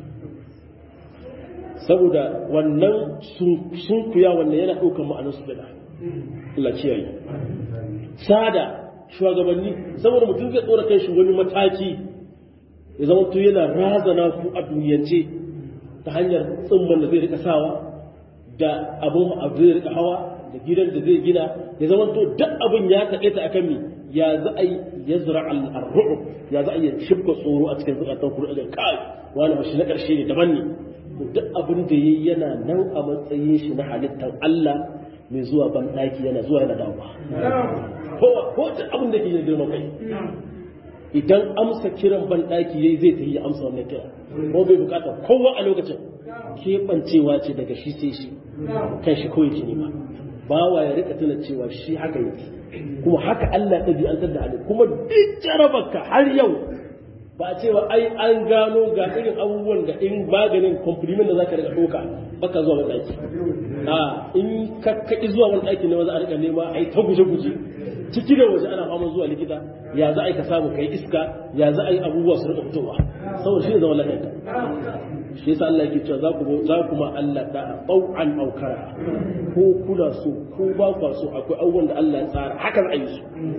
saboda wannan sun kuya wannan yana ɗaukar ma'anar su da Allah kiyaye sada shugabanni saboda mutum zai tsora kai shi wani mataki ya zama to yana razana ku a duniyance ta hanyar tsimman da zai rika sawa da abin abu zai rika hawa da gidan da zai gina ya zama to duk abin ya kaɗe ta akan mi ya za a yi ya zura al-ru'ub ya za a yi shibka tsoro a cikin zukatan ku da kai wani mashi na ƙarshe ne daban ne duk abin da yayi yana nan a matsayin shi na halittar Allah mai zuwa ban ɗaki yana zuwa yana dawowa ko ko duk abin da ke yin girman kai idan amsa kiran ban ɗaki yayi zai ta yi amsa wannan kira ko bai bukata kowa a lokacin keɓancewa ce daga shi sai shi kan shi kawai ne ba bawa ya rika tuna cewa shi haka yake kuma haka Allah ya ɗabi'antar da halin kuma duk jarabarka har yau ba cewa ai an gano ga irin abubuwan da in maganin compliment da zaka rika ɗauka baka zuwa wani ɗaki a in ka kaɗi zuwa wani ɗaki ne za a rika nema ai ta guje-guje ciki da waje ana fama zuwa likita ya za a yi ka samu kai iska ya za a yi abubuwa su rika fitowa saboda shi ne zama lafiya shi yasa Allah yake cewa za ku za ku ma Allah da tau'an aw kara ko kuna so ko ba ku so akwai abubuwan da Allah ya tsara haka za a yi su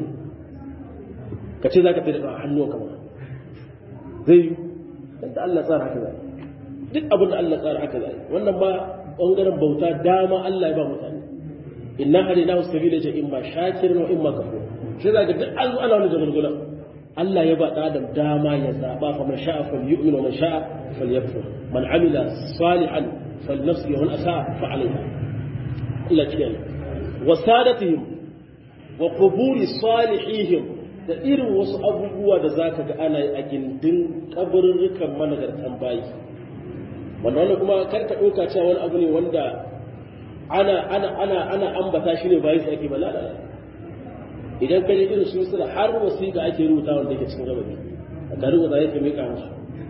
ka ce za ka tsaye da hannu kamar zai yi da Allah ya tsara haka za duk abin da Allah ya tsara haka za yi wannan ma bangaren bauta dama Allah ya ba mutane inna hadaynahu sabila ja imma shakirin wa imma kafur shi zaka duk an zo ana wani jagalgula Allah ya ba Adam dama ya zaba fa man sha'a falyu'min wa man sha'a falyakfur man amila salihan falnafsi wa man asa'a fa alayha Allah kiyaye wa sadatihim wa quburi salihihim da irin wasu abubuwa da zaka ga ana yi a gindin kaburrukan managartan bayi wanda wannan kuma kar ka ɗauka cewa wani abu ne wanda ana ana ana ana ambata shi ne bayan ake ba lalala idan ka je irin su misira har wasiƙa ake rubuta wanda yake cikin gabani ka rubuta yake mai musu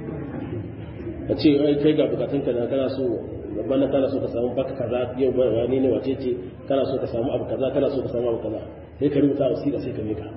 ka ce ai kai ga bukatun ka da kana so bana kana so ka samu baka kaza yau ba wani ne wace ce kana so ka samu abu kaza kana so ka samu abu kaza sai ka rubuta wasiƙa sai ka mika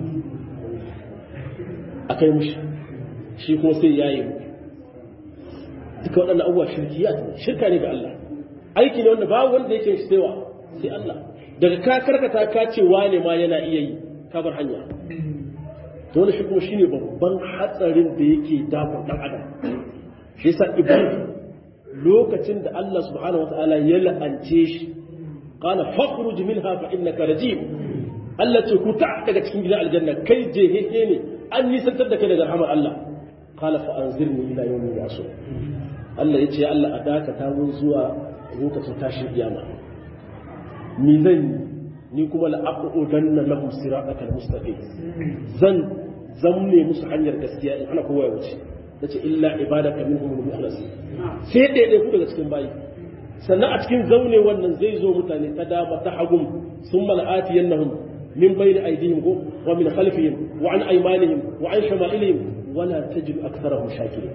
akai mushi shi kuma sai yayi duka waɗannan abubuwa shirkiya shirka ne ga Allah aiki ne wanda babu wanda yake shi saiwa sai Allah daga ka karkata ka ce wane ma yana iya yi ka bar hanya to wannan shi kuma shine babban hatsarin da yake dafar dan adam shi yasa iblis lokacin da Allah subhanahu wataala ya la'ance shi qala fakhruj minha fa innaka rajim Allah ce ku ta daga cikin gidan aljanna kai jehehe ne an nisantar da kai daga rahmar Allah qala fa anzirni ila yawmi yasur Allah ya ce Allah a dakata mun zuwa lokacin tashin kiyama ni zan yi ni kuma la'aqudanna lahum siratal mustaqim zan zamne musu hanyar gaskiya in ana kowa ya wuce nace illa ibadaka minhum al-mukhlas sai dai dai ku daga cikin bayi sannan a cikin zaune wannan zai zo mutane ta dama ta hagum summa la'atiyannahum min bayni aydihim wa min khalfihim wa an aymanihim wa an shama'ilihim wala tajidu aktharahum shakirin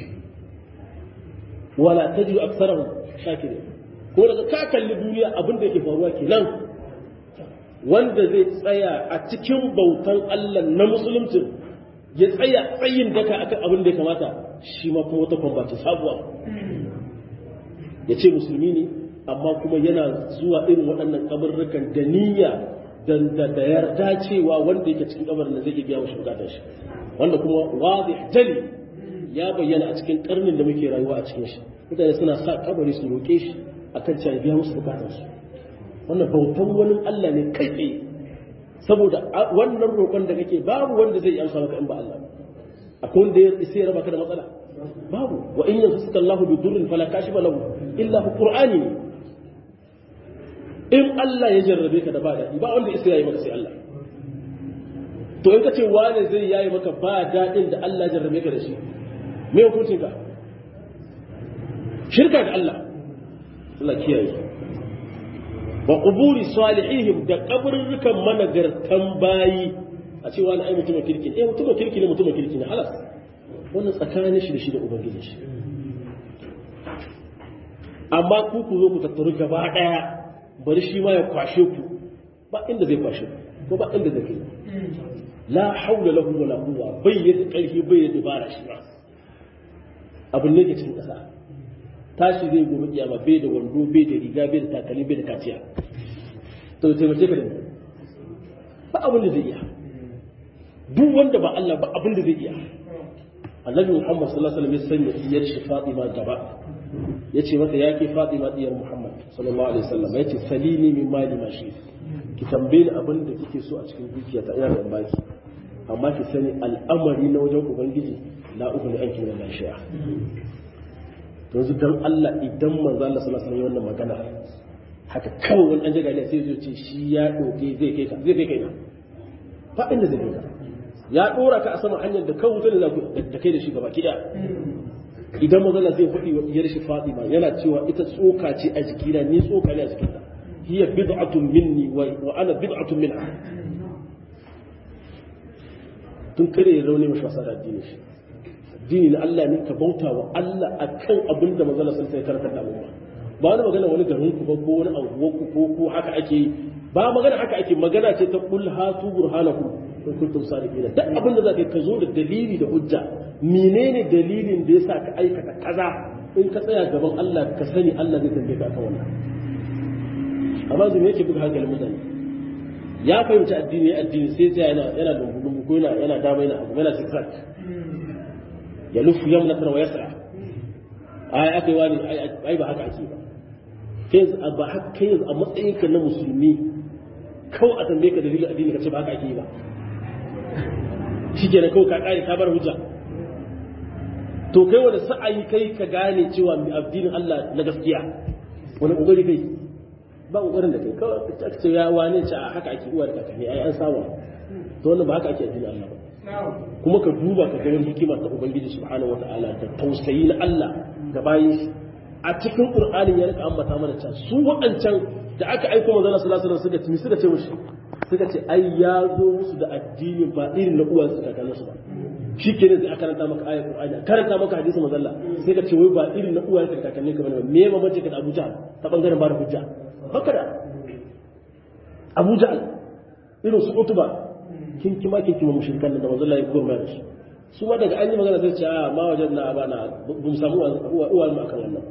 wala tajidu aktharahum shakirin ko daga ka kalli duniya abin da yake faruwa kenan wanda zai tsaya a cikin bautan Allah na musulunci ya tsaya tsayin daka akan abin da ya kamata shi ma kuma wata kwambaci sabuwa ya ce musulmi ne amma kuma yana zuwa irin waɗannan kabarrukan da niyya da yarda cewa wanda yake cikin kabarin da zai iya biya mashi bukatar shi wanda kuma wazi jali ya bayyana a cikin karnin da muke rayuwa a cikin shi mutane suna sa kabari su roƙe shi akan cewa biya musu bukatar su wannan bautan wani Allah ne kai tsaye saboda wannan roƙon da kake babu wanda zai amsa maka in ba Allah akwai wanda ya isa ya raba ka da matsala babu wa in yamsaka Allahu bi durrin fala kashifa lahu illa hu qur'ani in Allah ya jarrabe ka da ba daɗi ba wanda isa yayi maka sai Allah to in ka ce wane zai yayi maka ba daɗin da Allah ya jarrabe ka da shi me hukuncin ka shirka da Allah Allah kiyaye wa quburi salihihim da kaburrukan managartan bayi a cewa na ai mutumin kirki eh mutumin kirki ne mutumin kirki ne halas wannan tsakanin shi da shi da ubangijin shi amma ku ku zo ku tattaru gaba daya bari shi ma ya kwashe ku ba inda zai kwashe ku ko ba inda zai kai la haula lahu wala quwwa bai yadda karfi bai yadda bara shi ba abin ne ke cikin kasa tashi zai gobe kiyama bai da wando bai da riga bai da takalmi bai da kaciya to taimake ka da ba abin da zai iya duk wanda ba Allah ba abin da zai iya annabi muhammad sallallahu alaihi wasallam ya sanya diyar shi fatima gaba yace mata yake fatima diyar muhammad sallallahu alaihi wasallam yace salini min mali ma shi ki tambaye ni abin da kike so a cikin dukiya ta ina da baki amma ki sani al'amari na wajen ubangiji la uku ne anki min shi'a to yanzu dan Allah idan manzo Allah sallallahu alaihi wasallam wannan magana haka kawai wani dan jagaliya sai zai ce shi ya doke zai kai ka zai kai kai na ba inda zai kai ka ya dora ka a sama hanyar da kan wuta da da kai da shi gaba kida idan mazala zai faɗi wa iyar shi Fatima yana cewa ita tsoka ce a jikina ni tsoka ne a jikinta hiya bid'atun minni wa ana bid'atun minha tun kare ya rauni mashi wasa da addini shi addini na Allah ne ka bauta wa Allah akan abin da mazala sun sai karanta da al'umma ba wani magana wani garin ku ba ko wani anguwar ku ko ko haka ake ba magana haka ake magana ce ta kul hatu burhanakum in kuntum sadiqina duk abin da zaka ka zo da dalili da hujja menene dalilin da yasa ka aikata kaza in ka tsaya gaban Allah ka sani Allah zai tambaye ka kan wannan amma zai yake buga hankalin mutane ya fahimci addini addini sai sai yana yana dungu ko yana yana dama yana abu yana zigzag ya lufu yamnatan wa yasra ai akai wani ai ba haka ake ba kai ba haka kai a matsayinka na musulmi kawai a tambaye ka dalilin addini ka ce ba haka ake yi ba shi kenan kawai ka kare ka bar hujja to kai wani sa'ayi kai ka gane cewa addinin Allah na gaskiya wani kokari kai ba kokarin da kai kawai ka ce ya wane ce a haka ake uwar kakanni ai an samu to wannan ba haka ake addinin Allah ba kuma ka duba ka ga wani hikima ta ubangiji subhanahu wataala da tausayi na Allah ga bayin shi a cikin qur'anin ya rika ambata mana cewa su waɗancan da aka aiko manzon sallallahu alaihi wasallam suka timi suka ce mushi suka ce ai ya zo musu da addini ba irin na uwan su kakannin su ba shi ke ne sai aka karanta maka ayat qur'ani karanta maka hadisi manzon Allah sai ka ce wai ba irin na uwan su kakannin ka bane me ma mace ka da Abuja ta bangaren ba da hujja haka da Abuja irin su utuba kin kima kin kima mushrikan da manzon Allah ya gurma da su su ma daga an yi magana sai ce a ma wajen na bana bum samu uwan mu akan wannan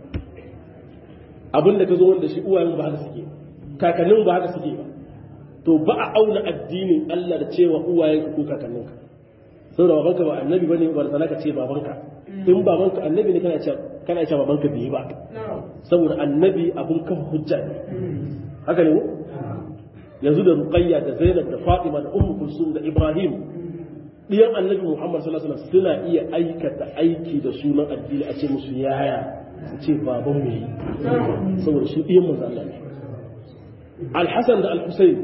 abin da ka zo wanda shi uwayen ba haka suke kakannin ba haka suke ba to ba a auna addinin Allah da cewa uwayen ko kakannin ka saboda babanka ba annabi bane ba sana ka ce babanka in babanka annabi ne kana cewa kana cewa babanka bai ba saboda annabi abun kan hujja ne haka ne yanzu da Ruqayya da Zainab da Fatima da Ummu Kulsum da Ibrahim diyan annabi Muhammad sallallahu alaihi wasallam suna iya aikata aiki da sunan addini a ce musu yaya su ce baban mu yi saboda su ɗiyan manzo Allah ne Al-Hasan da Al-Husayn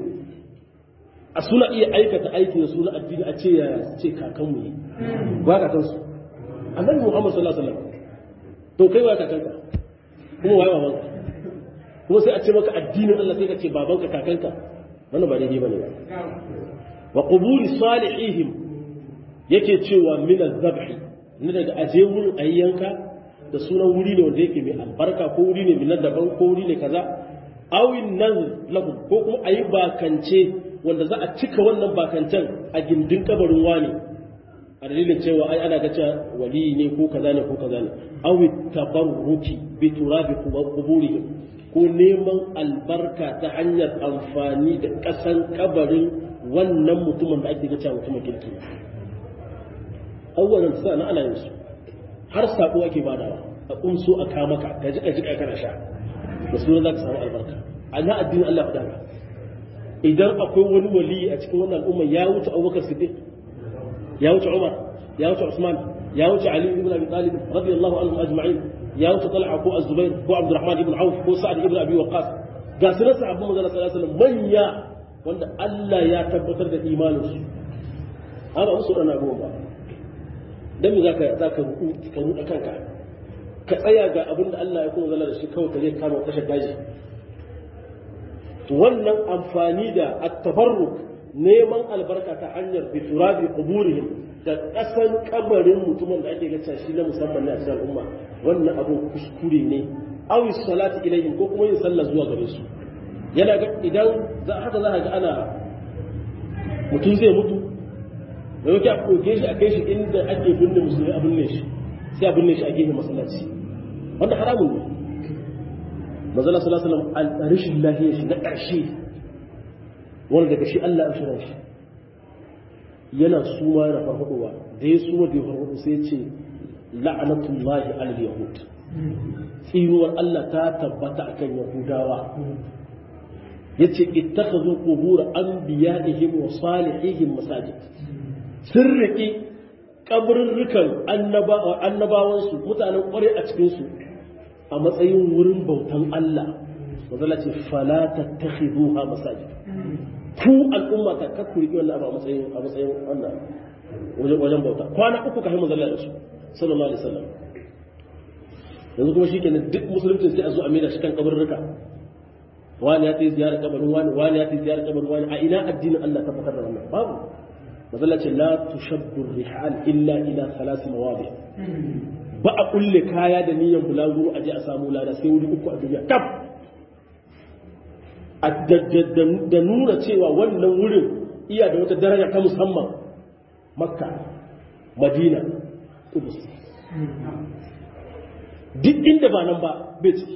a suna iya aikata aiki da suna addini a ce ya ce kakan mu yi ba kakan su Annabi Muhammad sallallahu alaihi wasallam to kai wa kakanka kuma waye babanka kuma sai a ce maka addinin Allah sai ka ce babanka kakanka wannan ba daidai bane ba wa quburi salihihim yake cewa min az-zabhi ne daga aje wurin ayyanka da sunan wuri ne wanda yake mai albarka ko wuri ne mai daban ko wuri ne kaza awin nan lahu ko kuma a yi bakance wanda za a cika wannan bakancen a gindin kabarin wani a dalilin cewa ai ana ga cewa wali ne ko kaza ne ko kaza ne awi tabarruki bi turabi quburihim ko neman albarka ta hanyar amfani da kasan kabarin wannan mutumin da ake ga cewa mutumin kirki awwalan sa na ana yin su har sako ake badawa a kunso a kama ka ka jika jika kana sha da sunan za ka samu albarka a na addinin Allah fa dama idan akwai wani wali a cikin wannan al'umma ya wuce Abubakar Siddiq ya wuce Umar ya wuce Usman ya wuce Ali ibn Abi Talib radiyallahu anhum ajma'in ya wuce Talha ko Az-Zubair ko Abdurrahman ibn Auf ko Sa'd ibn Abi Waqqas ga sunan sahabban manzon sallallahu alaihi wasallam manya wanda Allah ya tabbatar da imanin su amma musu dana abubuwa ba dan me zaka zaka ruku ka ruka kanka ka tsaya ga abin da Allah ya kuma zala da shi kawai ka je kama kashe daji to wannan amfani da at-tabarruk neman albarka ta hanyar bi turabi quburihim da kasan kabarin mutumin da ake gaca shi na musamman ne a cikin al'umma wannan abun kuskure ne aw salati ilayhim ko kuma yin sallah zuwa gare su yana ga idan za haka za ga ana mutum zai mutu da yake a ɗauke shi a kai shi inda ake binne musulmi a binne shi sai a binne shi a gefen masallaci wanda haramun ne mazala sallallahu alaihi wasallam rashin lahiyar shi na ƙarshe wanda daga shi Allah ya shirin shi yana suma yana farfadowa da ya suma da ya farfado sai ce la'anatullahi alal yahud tsinuwar Allah ta tabbata akan yahudawa yace ittakhadhu qubur anbiya'ihim wa salihihim masajid sun riƙi kaburrukan annabawansu mutanen ƙware a cikinsu a matsayin wurin bautan Allah mazala ce fala tattakhiduha masajid ku al'umma ta kakku riƙi wannan abu a matsayin a matsayin wannan wajen wajen bauta kwana uku kafin mazalla da su sallallahu alaihi wasallam yanzu kuma shikenan duk musulunci sai a zo a maida shi kan kaburruka wani ya tayi ziyarar kabarin wani wani ya tayi ziyarar kabarin wani a ina addinin Allah ta fakar da wannan babu mazalla ce la tushaddu rihal illa ila thalath mawadi ba a kulle kaya da niyyar bulaguro a je a samu lada sai wuri uku a duniya kaf da nuna cewa wannan wurin iya da wata daraja ta musamman makka madina kudus duk inda ba nan ba bai ciki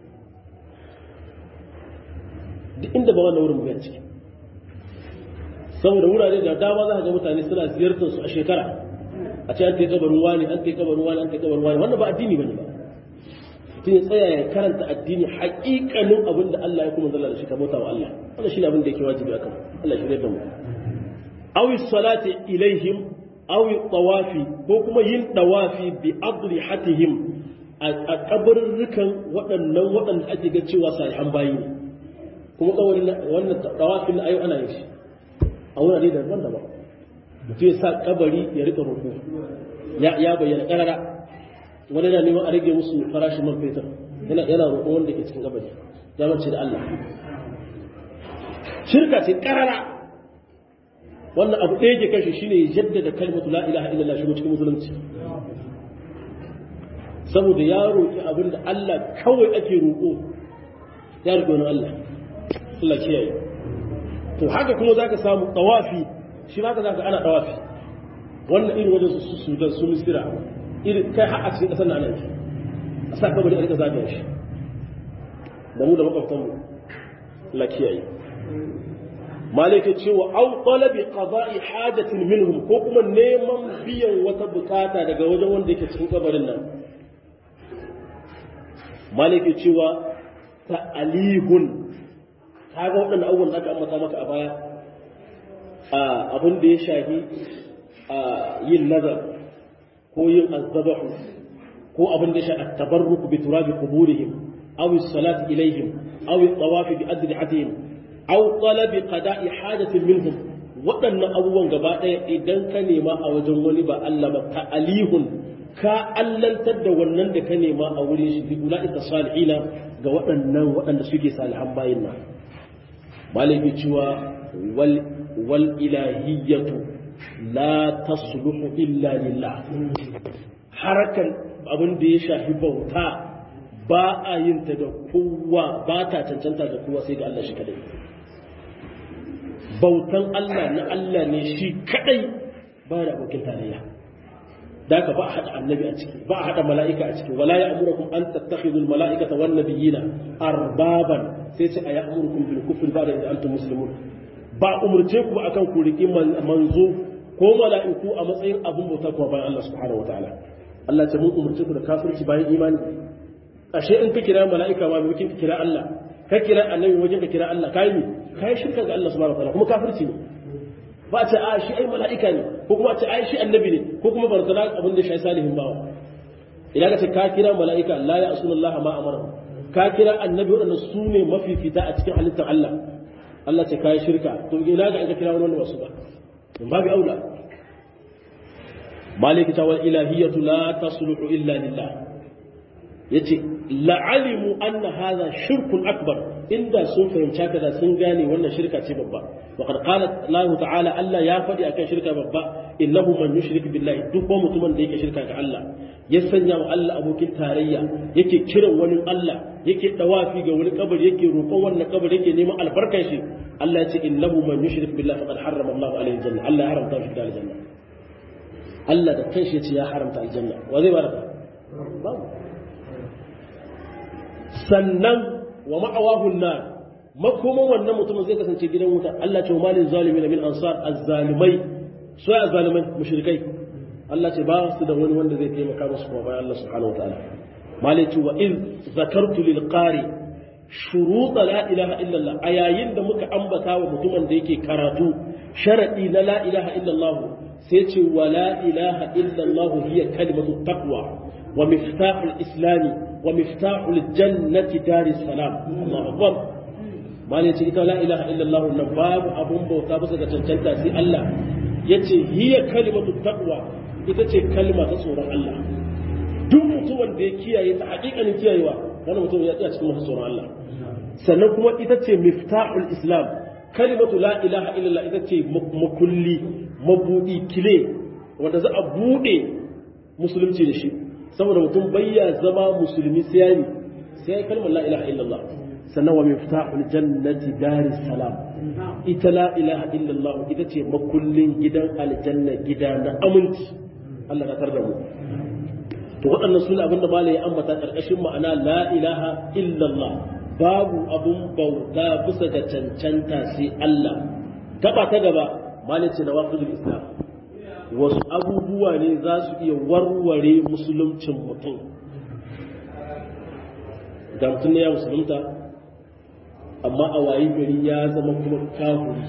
duk inda ba wannan wurin bai ciki saboda wurare da dama za ka ga mutane suna ziyartar su a shekara a ce an kai kabarin wani an kai kabarin wani an kai kabarin wani wannan ba addini bane ba mutum ya tsaya ya karanta addini haƙiƙanin abin da Allah ya kuma zalla da shi ka bauta wa Allah wannan shine abin da yake wajibi akan Allah shi da mu awi salati ilaihim awi tawafi ko kuma yin tawafi bi adrihatihim a kabarurrukan waɗannan waɗanda ake ga cewa salihan bayi ne kuma kawarin wannan tawafin na ayo ana yin shi a wurare daban daban mutum ya sa kabari ya rika roƙo ya bayyana ƙarara wani yana neman a rage musu farashin man fetur yana yana roƙon wanda ke cikin kabari ya mace da Allah shirka ce ƙarara wannan abu ɗaya ke kashe shine ya jaddada kalmatu la ilaha illallah shigo cikin musulunci saboda ya roƙi abin da Allah kawai ake roƙo ya roƙi wani Allah Allah kiyaye to haka kuma zaka samu tawafi shi ma ka zaka ana tawafi wannan irin wajen su Sudan su Misira irin kai har a cikin kasar nan ana a sa kabari a rika zagaya shi da mu da makwabtan mu Allah kiyaye malaka cewa au talabi qada'i hajatin minhum ko kuma neman biyan wata bukata daga wajen wanda yake cikin kabarin nan malaka cewa ta'alihun kaga waɗannan abubuwan da aka ambata maka a baya abin da ya shafi yin nazar ko yin azzabahu ko abin da ya shafi tabarruku bi turabi quburihim aw as-salati ilayhim aw at-tawaf bi adrihatihim aw talabi qada'i hajatin minhum waɗannan abubuwan gaba ɗaya idan ka nema a wajen wani ba Allah ba ka alihun ka allantar da wannan da ka nema a wurin shi bi ulaika salihina ga waɗannan waɗanda suke salihan bayin nan malaki cewa wal wal ilahiyyatu la tasluhu illa lillah harakan abin da ya shafi bauta ba a yin ta da kowa ba ta cancanta da kowa sai ga Allah shi kadai bautan Allah na Allah ne shi kadai ba da abokin tarayya da ka ba a haɗa annabi a ciki ba a haɗa mala'ika a ciki wala ya'murukum an tattakhidul mala'ikata wan nabiyina arbaban sai ce a ya'murukum bil kufri ba da antum muslimun ba umurce ku akan ku riƙi manzo ko mala'iku a matsayin abin bauta kuma bayan Allah subhanahu wataala Allah ce mun umurce ku da kafirci bayan imani ashe in ka kira mala'ika ma bai ka kira Allah ka kira annabi wajen ka kira Allah kai ne kai shirka ga Allah subhanahu wataala kuma kafirci ne ba a ce a shi ai mala'ika ne ko kuma a ce ai shi annabi ne ko kuma barzana abin da shi salihin bawa idan ka ce ka kira mala'ika la ya asunallah ma amara ka kira annabi wadanda su ne mafifita a cikin halittar Allah Allah ce kai shirka to ina ga in ka kira wani wanda wasu ba in babu aula maliki ta wal ilahiyatu la tasluhu illa lillah yace la'alimu anna hadha shirkun akbar inda sun fahimci haka da sun gane wannan shirka ce babba wa qad qala Allah ta'ala Allah ya faɗi akan shirka babba innahu man yushrik billahi duk wani mutumin da yake shirka ga Allah ya sanya wa Allah abokin tarayya yake kiran wani Allah yake dawafi ga wani kabari yake roƙon wannan kabari yake neman albarkar shi Allah ya ce innahu man yushrik billahi faqad harrama Allah alaihi janna Allah ya haramta shi da aljanna Allah da kanshi ya ce ya haramta aljanna wa zai baraka babu sannan wa ma'awahun na makoman wannan mutumin zai kasance gidan wuta Allah ce malin zalimin min ansar azzalimai so ya azzalimai mushrikai Allah ce ba su da wani wanda zai taimaka musu kuma bayan Allah subhanahu wataala malaiku wa in zakartu lil qari shurut la ilaha illallah a yayin da muka ambata wa mutumin da yake karatu sharadi na la ilaha illallah sai ce wa la ilaha illallah hiya kalimatu taqwa wa miftahul islami wa miftahul jannati daris salam Allahu akbar malai ce ita la ilaha illallah nan babu abun bauta bisa ga cancanta sai Allah yace hiya kalimatu taqwa ita ce kalma ta tsoron Allah duk mutumin da ya kiyaye ta hakikanin kiyayewa wannan mutum ya tsaya cikin masu tsoron Allah sannan kuma ita ce miftahul islam kalimatu la ilaha illallah ita ce makulli mabudi kile wanda za a bude musulunci da shi saboda mutum bayya zama musulmi sai yayi sai kalmar la ilaha illallah sannan wa miftahul jannati daris salam ita la ilaha illallah ita ce makullin gidan aljanna gida na aminci Allah na tar da mu to waɗannan suna abinda malai ya ambata ƙarƙashin ma'ana la ilaha illallah babu abun bauta bisa ga cancanta sai Allah gaba ta gaba malai ce nawaqidul islam wasu abubuwa ne za su iya warware musuluncin mutum da mutum ne ya musulunta amma a wayi gari ya zama kuma kafuri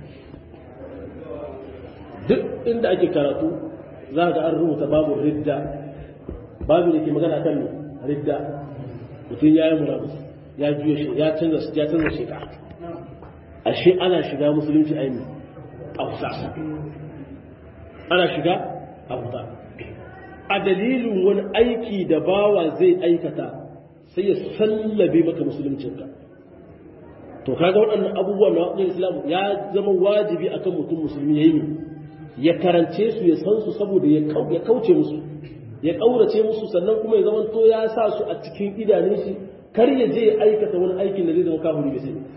duk inda ake karatu za ga an rubuta babu ridda babu da ke magana kan ridda mutum ya yi murabus ya juya shi ya canza ya canza sheka ashe ana shiga musulunci aini a kusa ana shiga a kusa a dalilin wani aiki da bawa zai aikata sai ya sallabe maka musuluncinka to kaga waɗannan abubuwan na waɗannan islam ya zama wajibi akan mutum musulmi ya yi ya karance su ya san su saboda ya kauce musu ya ƙaurace musu sannan kuma ya zama to ya sa su a cikin idanun shi kar ya je ya aikata wani aikin da zai zama kafiri bai sani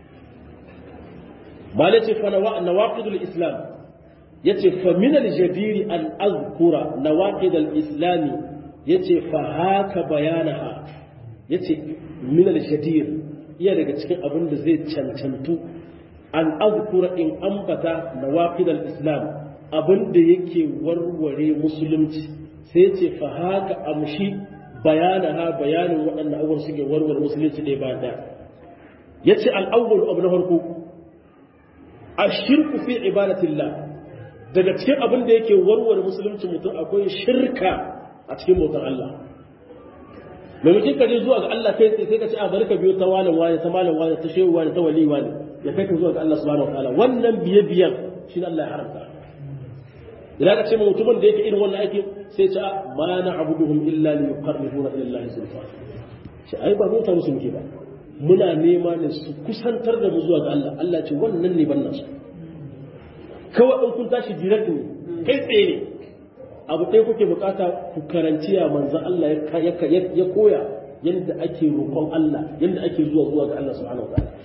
malai ce fa nawaqidul islam yace fa min al jadiri an azkura nawaqid al islam yace fa haka bayanaha yace min al jadir iya daga cikin abin da zai cancantu an azkura in ambata nawaqid al islam abin da yake warware musulunci sai ce fa haka amshi bayana ha bayanin waɗannan abubuwan suke warware musulunci ɗaya ba ɗaya ya ce al'awwal abu na farko a shirku fi ibadatillah daga cikin abin da yake warware musulunci mutum akwai shirka a cikin bautar Allah maimakon ka je zuwa ga Allah kai sai ka ce a bari ka biyo ta wani wani ta malam wani ta shehu wani ta wali wani ya kai ka zuwa ga Allah subhanahu wa ta'ala wannan biye biyan shi Allah ya haramta idan ka ce mutumin da yake irin wannan aikin sai ce ma na abuduhum illa li yuqarribuna ila Allah zulfa shi ai ba mota musu muke ba muna nema ne su kusantar da mu zuwa ga Allah Allah ce wannan ne ban nasu kawai in kun tashi direct ne kai tsaye ne abu ɗaya kuke bukata ku karanci ya manzon Allah ya koya yadda ake roƙon Allah yadda ake zuwa zuwa ga Allah subhanahu wa ta'ala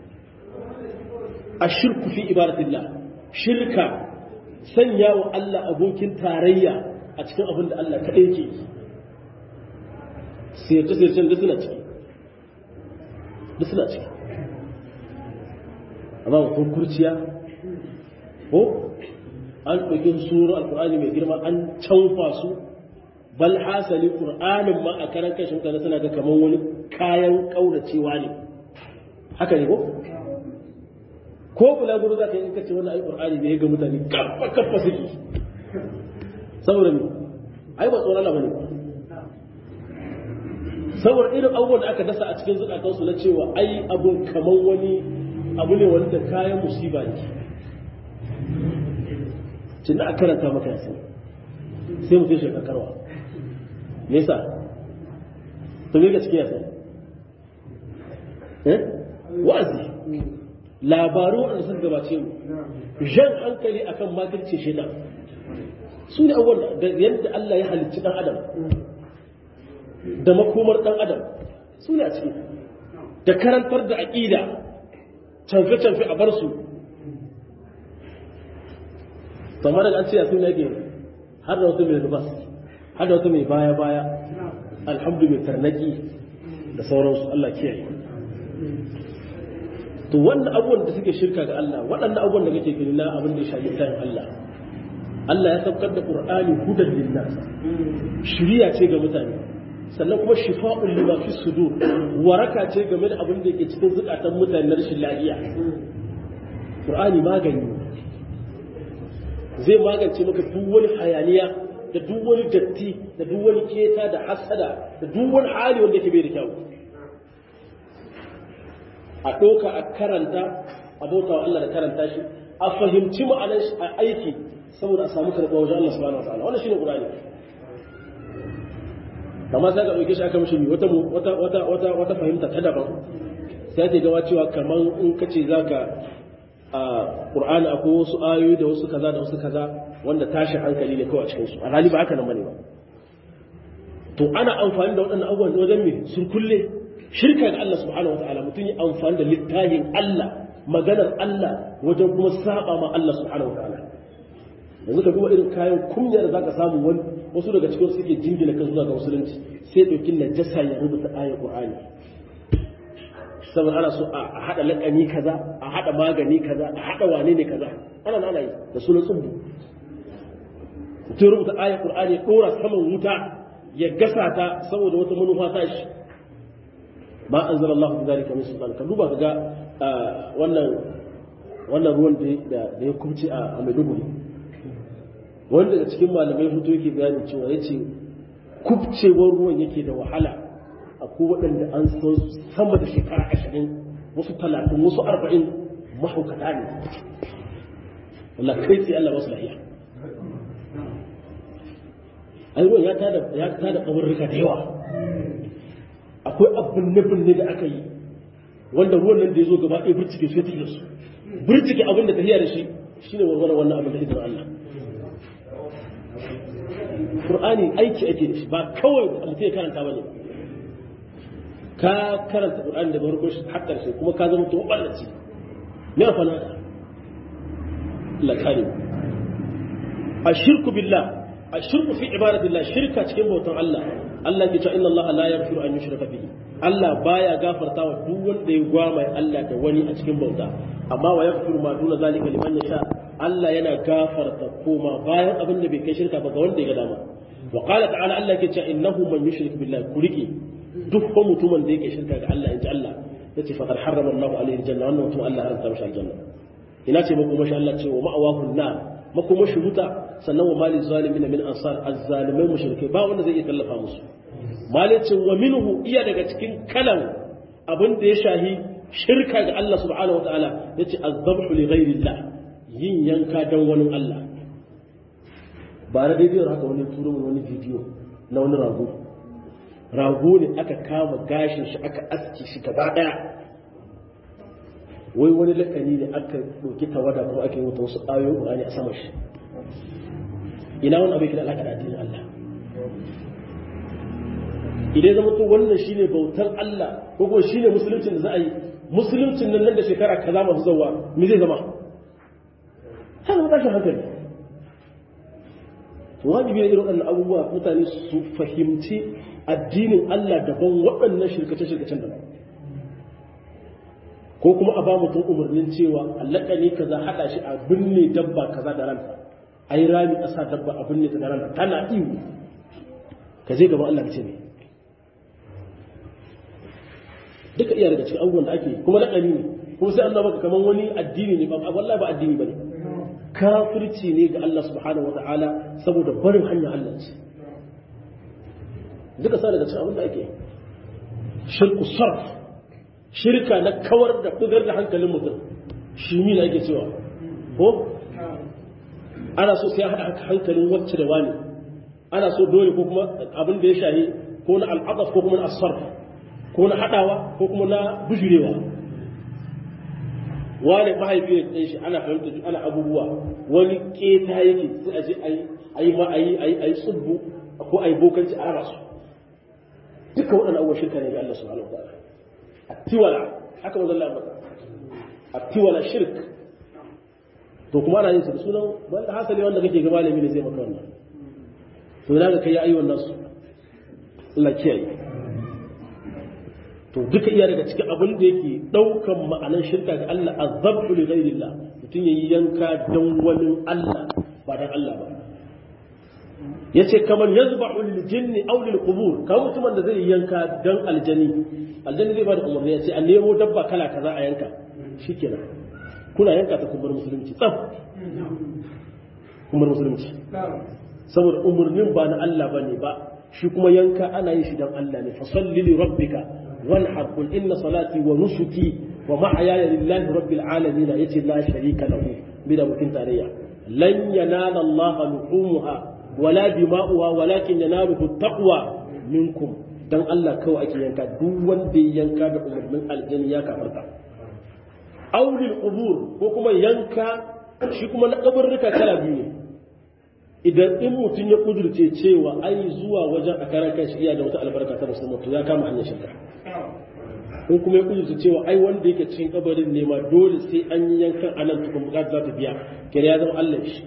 ashirku fi ibadatillah shirka sanya wa Allah abokin tarayya a cikin abin da Allah kaɗai ke yi siyarce-siyarcen da suna ciki da suna ciki amma mutum kurciya ko an ɗauki suru alƙur'ani mai girma an canfa su bal hasali ƙur'anin ma a karan kashin mutane suna ga kamar wani kayan ƙauracewa ne haka ne ko ko bulaguro za ka yi kace wannan ayi qur'ani ne ga mutane kafa kafa suke saboda me ai ba tsoron Allah bane saboda irin abubuwan da aka dasa a cikin zukatan su na cewa ai abun kaman wani abu ne wanda kayan musiba ne tun da aka karanta maka yasin sai mutum shi kakarwa me yasa to me ga cikin yasin eh wa'azi labaru waɗanda suka gabace mu jan hankali akan makirce shaidan su ne abubuwan da yadda Allah ya halicci ɗan adam da makomar ɗan adam su ne a ciki da karantar da aƙida canfe-canfe a bar su kamar da an ce a suna yake har da wata mai rubas har da wata mai baya-baya alhamdu mai tarnaki da sauransu Allah kiyaye to wannan abubuwan da suke shirka ga Allah waɗannan abubuwan da kake gani na abin da ya shafi tayin Allah Allah ya saukar da Qur'ani hudan linnas shiriya ce ga mutane sannan kuma shifa'un lima fi sudur waraka ce game da abin da yake cikin zukatan mutane na rashin lafiya Qur'ani magani zai magance maka duk wani hayaniya da duk wani datti da duk wani keta da hasada da duk wani hali wanda yake bai da kyau a ɗauka a karanta a bauta wa Allah da karanta shi a fahimci ma'anar shi a aiki saboda a samu karɓa wajen Allah subhanahu wa ta'ala wannan shine Qur'ani amma sai ka ɗauke shi aka mishi wata wata wata wata wata fahimta ta daban sai ke gawa cewa kaman in kace zaka a Qur'ani akwai wasu ayoyi da wasu kaza da wasu kaza wanda tashi hankali ne kawai a cikin su alhali ba haka nan bane ba to ana amfani da waɗannan abubuwan wajen me sun kulle shirka ga Allah subhanahu wataala mutum yi amfani da littafin Allah maganar Allah wajen kuma saba ma Allah subhanahu wataala yanzu ka duba irin kayan kunya da zaka samu wani wasu daga cikin suke jingina kan zuwa ga musulunci sai ɗauki najasa ya rubuta ayar Qur'ani saboda ana so a haɗa laƙani kaza a haɗa magani kaza a haɗa wane ne kaza ana ana yi da sunan tsubbu mutum rubuta ayar Qur'ani ya ɗora saman wuta ya gasa ta saboda wata manufa ta shi ma an zara Allah bi zalika min sultan ka duba kaga wannan wannan ruwan da da ya kubce a Maiduguri wanda daga cikin malamai fito yake bayani cewa yace kubcewar ruwan yake da wahala akwai waɗanda an san sama da shekara ashirin wasu talatin wasu arba'in mahaukata ne Allah kai sai Allah masu lahiya ai ruwan ya tada ya tada kaburruka da yawa akwai abin binne da aka yi wanda ruwan nan da ya zo gaba ɗaya birtike su ya tafiya su birtike abin da tafiya da shi shine warware wannan abin da izinin Allah Qur'ani aiki ake da shi ba kawai mutum ya karanta bane ka karanta Qur'ani daga farko shi har ƙarshe kuma ka zama to ballaci me fa na Allah kare ashirku billah ashirku fi ibadatillah shirka cikin bautan Allah Allah ke cewa inna Allah la yaghfiru an yushraka bihi Allah baya gafarta wa duk wanda ya gwama Allah da wani a cikin bauta amma wa yaghfiru ma duna zalika liman yasha Allah yana gafarta koma bayan abin da bai kai shirka ba ga wanda ya ga dama wa qala ta'ala Allah ke cewa innahu man yushrik billahi kuriki duk ko mutumin da yake shirka ga Allah inji Allah yace faqad harrama Allahu alaihi aljanna wannan mutum Allah haramta mashi aljanna ina ce mako mashi Allah ce wa ma'awahu nar makoma shi wuta sannan wa mali zalimin min ansar azzalimai mushrikai ba wanda zai iya tallafa musu malicin wa minhu iya daga cikin kalan abin da ya shahi shirka ga Allah subhanahu wataala yace azzabhu li ghairillah yin yanka dan wani Allah ba na daidai haka wani turo wani bidiyo na wani rago rago ne aka kama gashin shi aka aske shi gaba daya wai wani lakani ne aka ɗauki tawada kuma ake wuta wasu ayoyin ƙur'ani a sama shi ina wani abin kira alaƙa da addinin Allah idan zama to wannan shine bautar Allah ko kuma shine musuluncin da za a yi musuluncin nan nan da shekara kaza masu zawa me zai zama haka tashin hankali to wajibi ne irin waɗannan abubuwa mutane su fahimci addinin Allah daban waɗannan shirkace-shirkacen daban ko kuma a ba mutum umarnin cewa allaka ne kaza haɗa shi a binne dabba kaza da ranta a yi rami a sa dabba a binne ta da ranta tana iwu ka je gaban Allah ka ce ne duka iya daga cikin abubuwan da ake kuma laƙani ne kuma sai Allah baka kaman wani addini ne ba wallahi ba addini bane kafirci ne ga Allah subhanahu wata'ala saboda barin hanyar Allah ce duka sa daga cikin abin da ake shirku sarf shirka na kawar da bugar da hankalin mutum shi mi ake cewa ko ana so sai haɗa hankalin wacce da wani ana so dole ko kuma abin da ya shahi ko na al'adaf ko kuma na asarf ko na haɗawa ko kuma na bujurewa wani mahaifiyar ɗin shi ana fahimta ana abubuwa wani keta yake sai a je a yi ma a yi a yi tsubbu ko a yi bokanci a raba su duka waɗannan abubuwa shirka ne ga Allah subhanahu wa ta'ala attiwala haka manzon Allah maka attiwala shirk to kuma ana yin su da sunan wanda hasali wanda kake ga malami ne zai maka wannan to ina ga kai ayyukan nasu Allah kiyaye to duka iya daga cikin abin da yake daukan ma'anar shirka ga Allah azabtu li ghairillah mutum yayi yanka dan wani Allah ba dan Allah ba yace kamar yazba'u lil jinni aw lil qubur kamar mutumin da zai yanka dan aljani aljani zai bada umarni yace a nemo dabba kala kaza a yanka shikenan kuna yanka ta kumbar musulunci tsaf kumbar musulunci saboda umarnin ba na Allah bane ba shi kuma yanka ana yin shi dan Allah ne fa salli li rabbika wanhar qul inna salati wa nusuki wa mahyaya lillahi rabbil alamin yace la sharika lahu bi da mutum tarayya lan yanala Allah luhumuha wala dima'uha walakin yanaluhu taqwa minkum dan Allah kawai ake yanka duk wanda ya yanka da umarnin aljanna ya kafarta aulil qubur ko kuma yanka shi kuma na kabarruka kala biyu ne idan in mutum ya kudurce cewa ai zuwa wajen a karan kanshi iya da wata albarka ta musamman to ya kama hanyar shirka in kuma ya kudurce cewa ai wanda yake cikin kabarin ne ma dole sai an yi yankan anan tukun bukata za ta biya kira ya zama Allah shi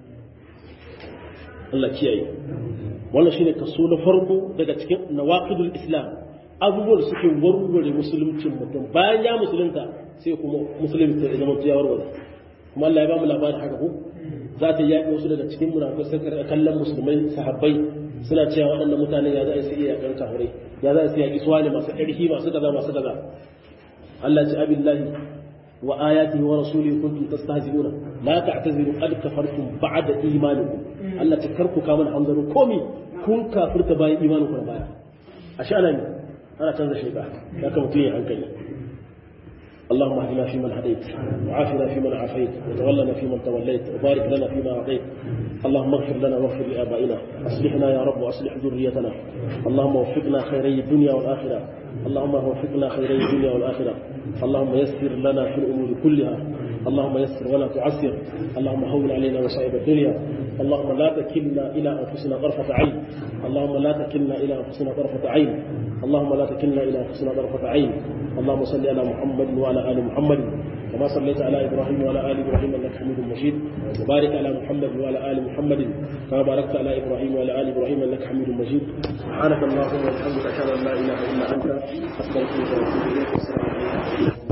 Allah kiyaye wannan shine kaso na farko daga cikin nawaqidul islam abubuwan da suke warware musuluncin mutum bayan ya musulunta sai kuma musulunci ya zama ya warware kuma Allah ya ba mu labarin haka ko za ta yaƙi wasu daga cikin munafikai sun karɓi kallon musulmai sahabbai suna cewa waɗannan mutane ya za a yi iya yaƙan kafirai ya za a yi yaƙi suwa ne masu ƙarfi masu kaza masu kaza Allah ce abillahi wa ayatihi wa rasulihi kuntum tastahzi'una la ta'taziru qad kafartum ba'da imanikum Allah ta karku ka mana hanzaru komi kun kafirta bayan imaninku na baya a sha'ana ne ana canza shaiba ya kama mutum ya hankali اللهم اهدنا فيمن هديت وعافنا فيمن عافيت وتولنا فيمن توليت وبارك لنا فيما اعطيت اللهم اغفر لنا واغفر لابائنا اصلحنا يا رب واصلح ذريتنا اللهم وفقنا خيري الدنيا والاخره اللهم وفقنا خيري الدنيا والاخره اللهم يسر لنا في الامور كلها اللهم يسر ولا تعسر اللهم هون علينا مصائب الدنيا اللهم لا تكلنا الى انفسنا طرفه عين اللهم لا تكلنا الى انفسنا طرفه عين اللهم لا تكلنا الى انفسنا طرفه عين اللهم صل على محمد وعلى ال محمد كما صليت على ابراهيم وعلى ال ابراهيم انك حميد مجيد وبارك على محمد وعلى ال محمد كما باركت على ابراهيم وعلى ال ابراهيم انك حميد مجيد سبحانك اللهم وبحمدك اشهد ان لا اله الا انت استغفرك واتوب اليك والسلام عليكم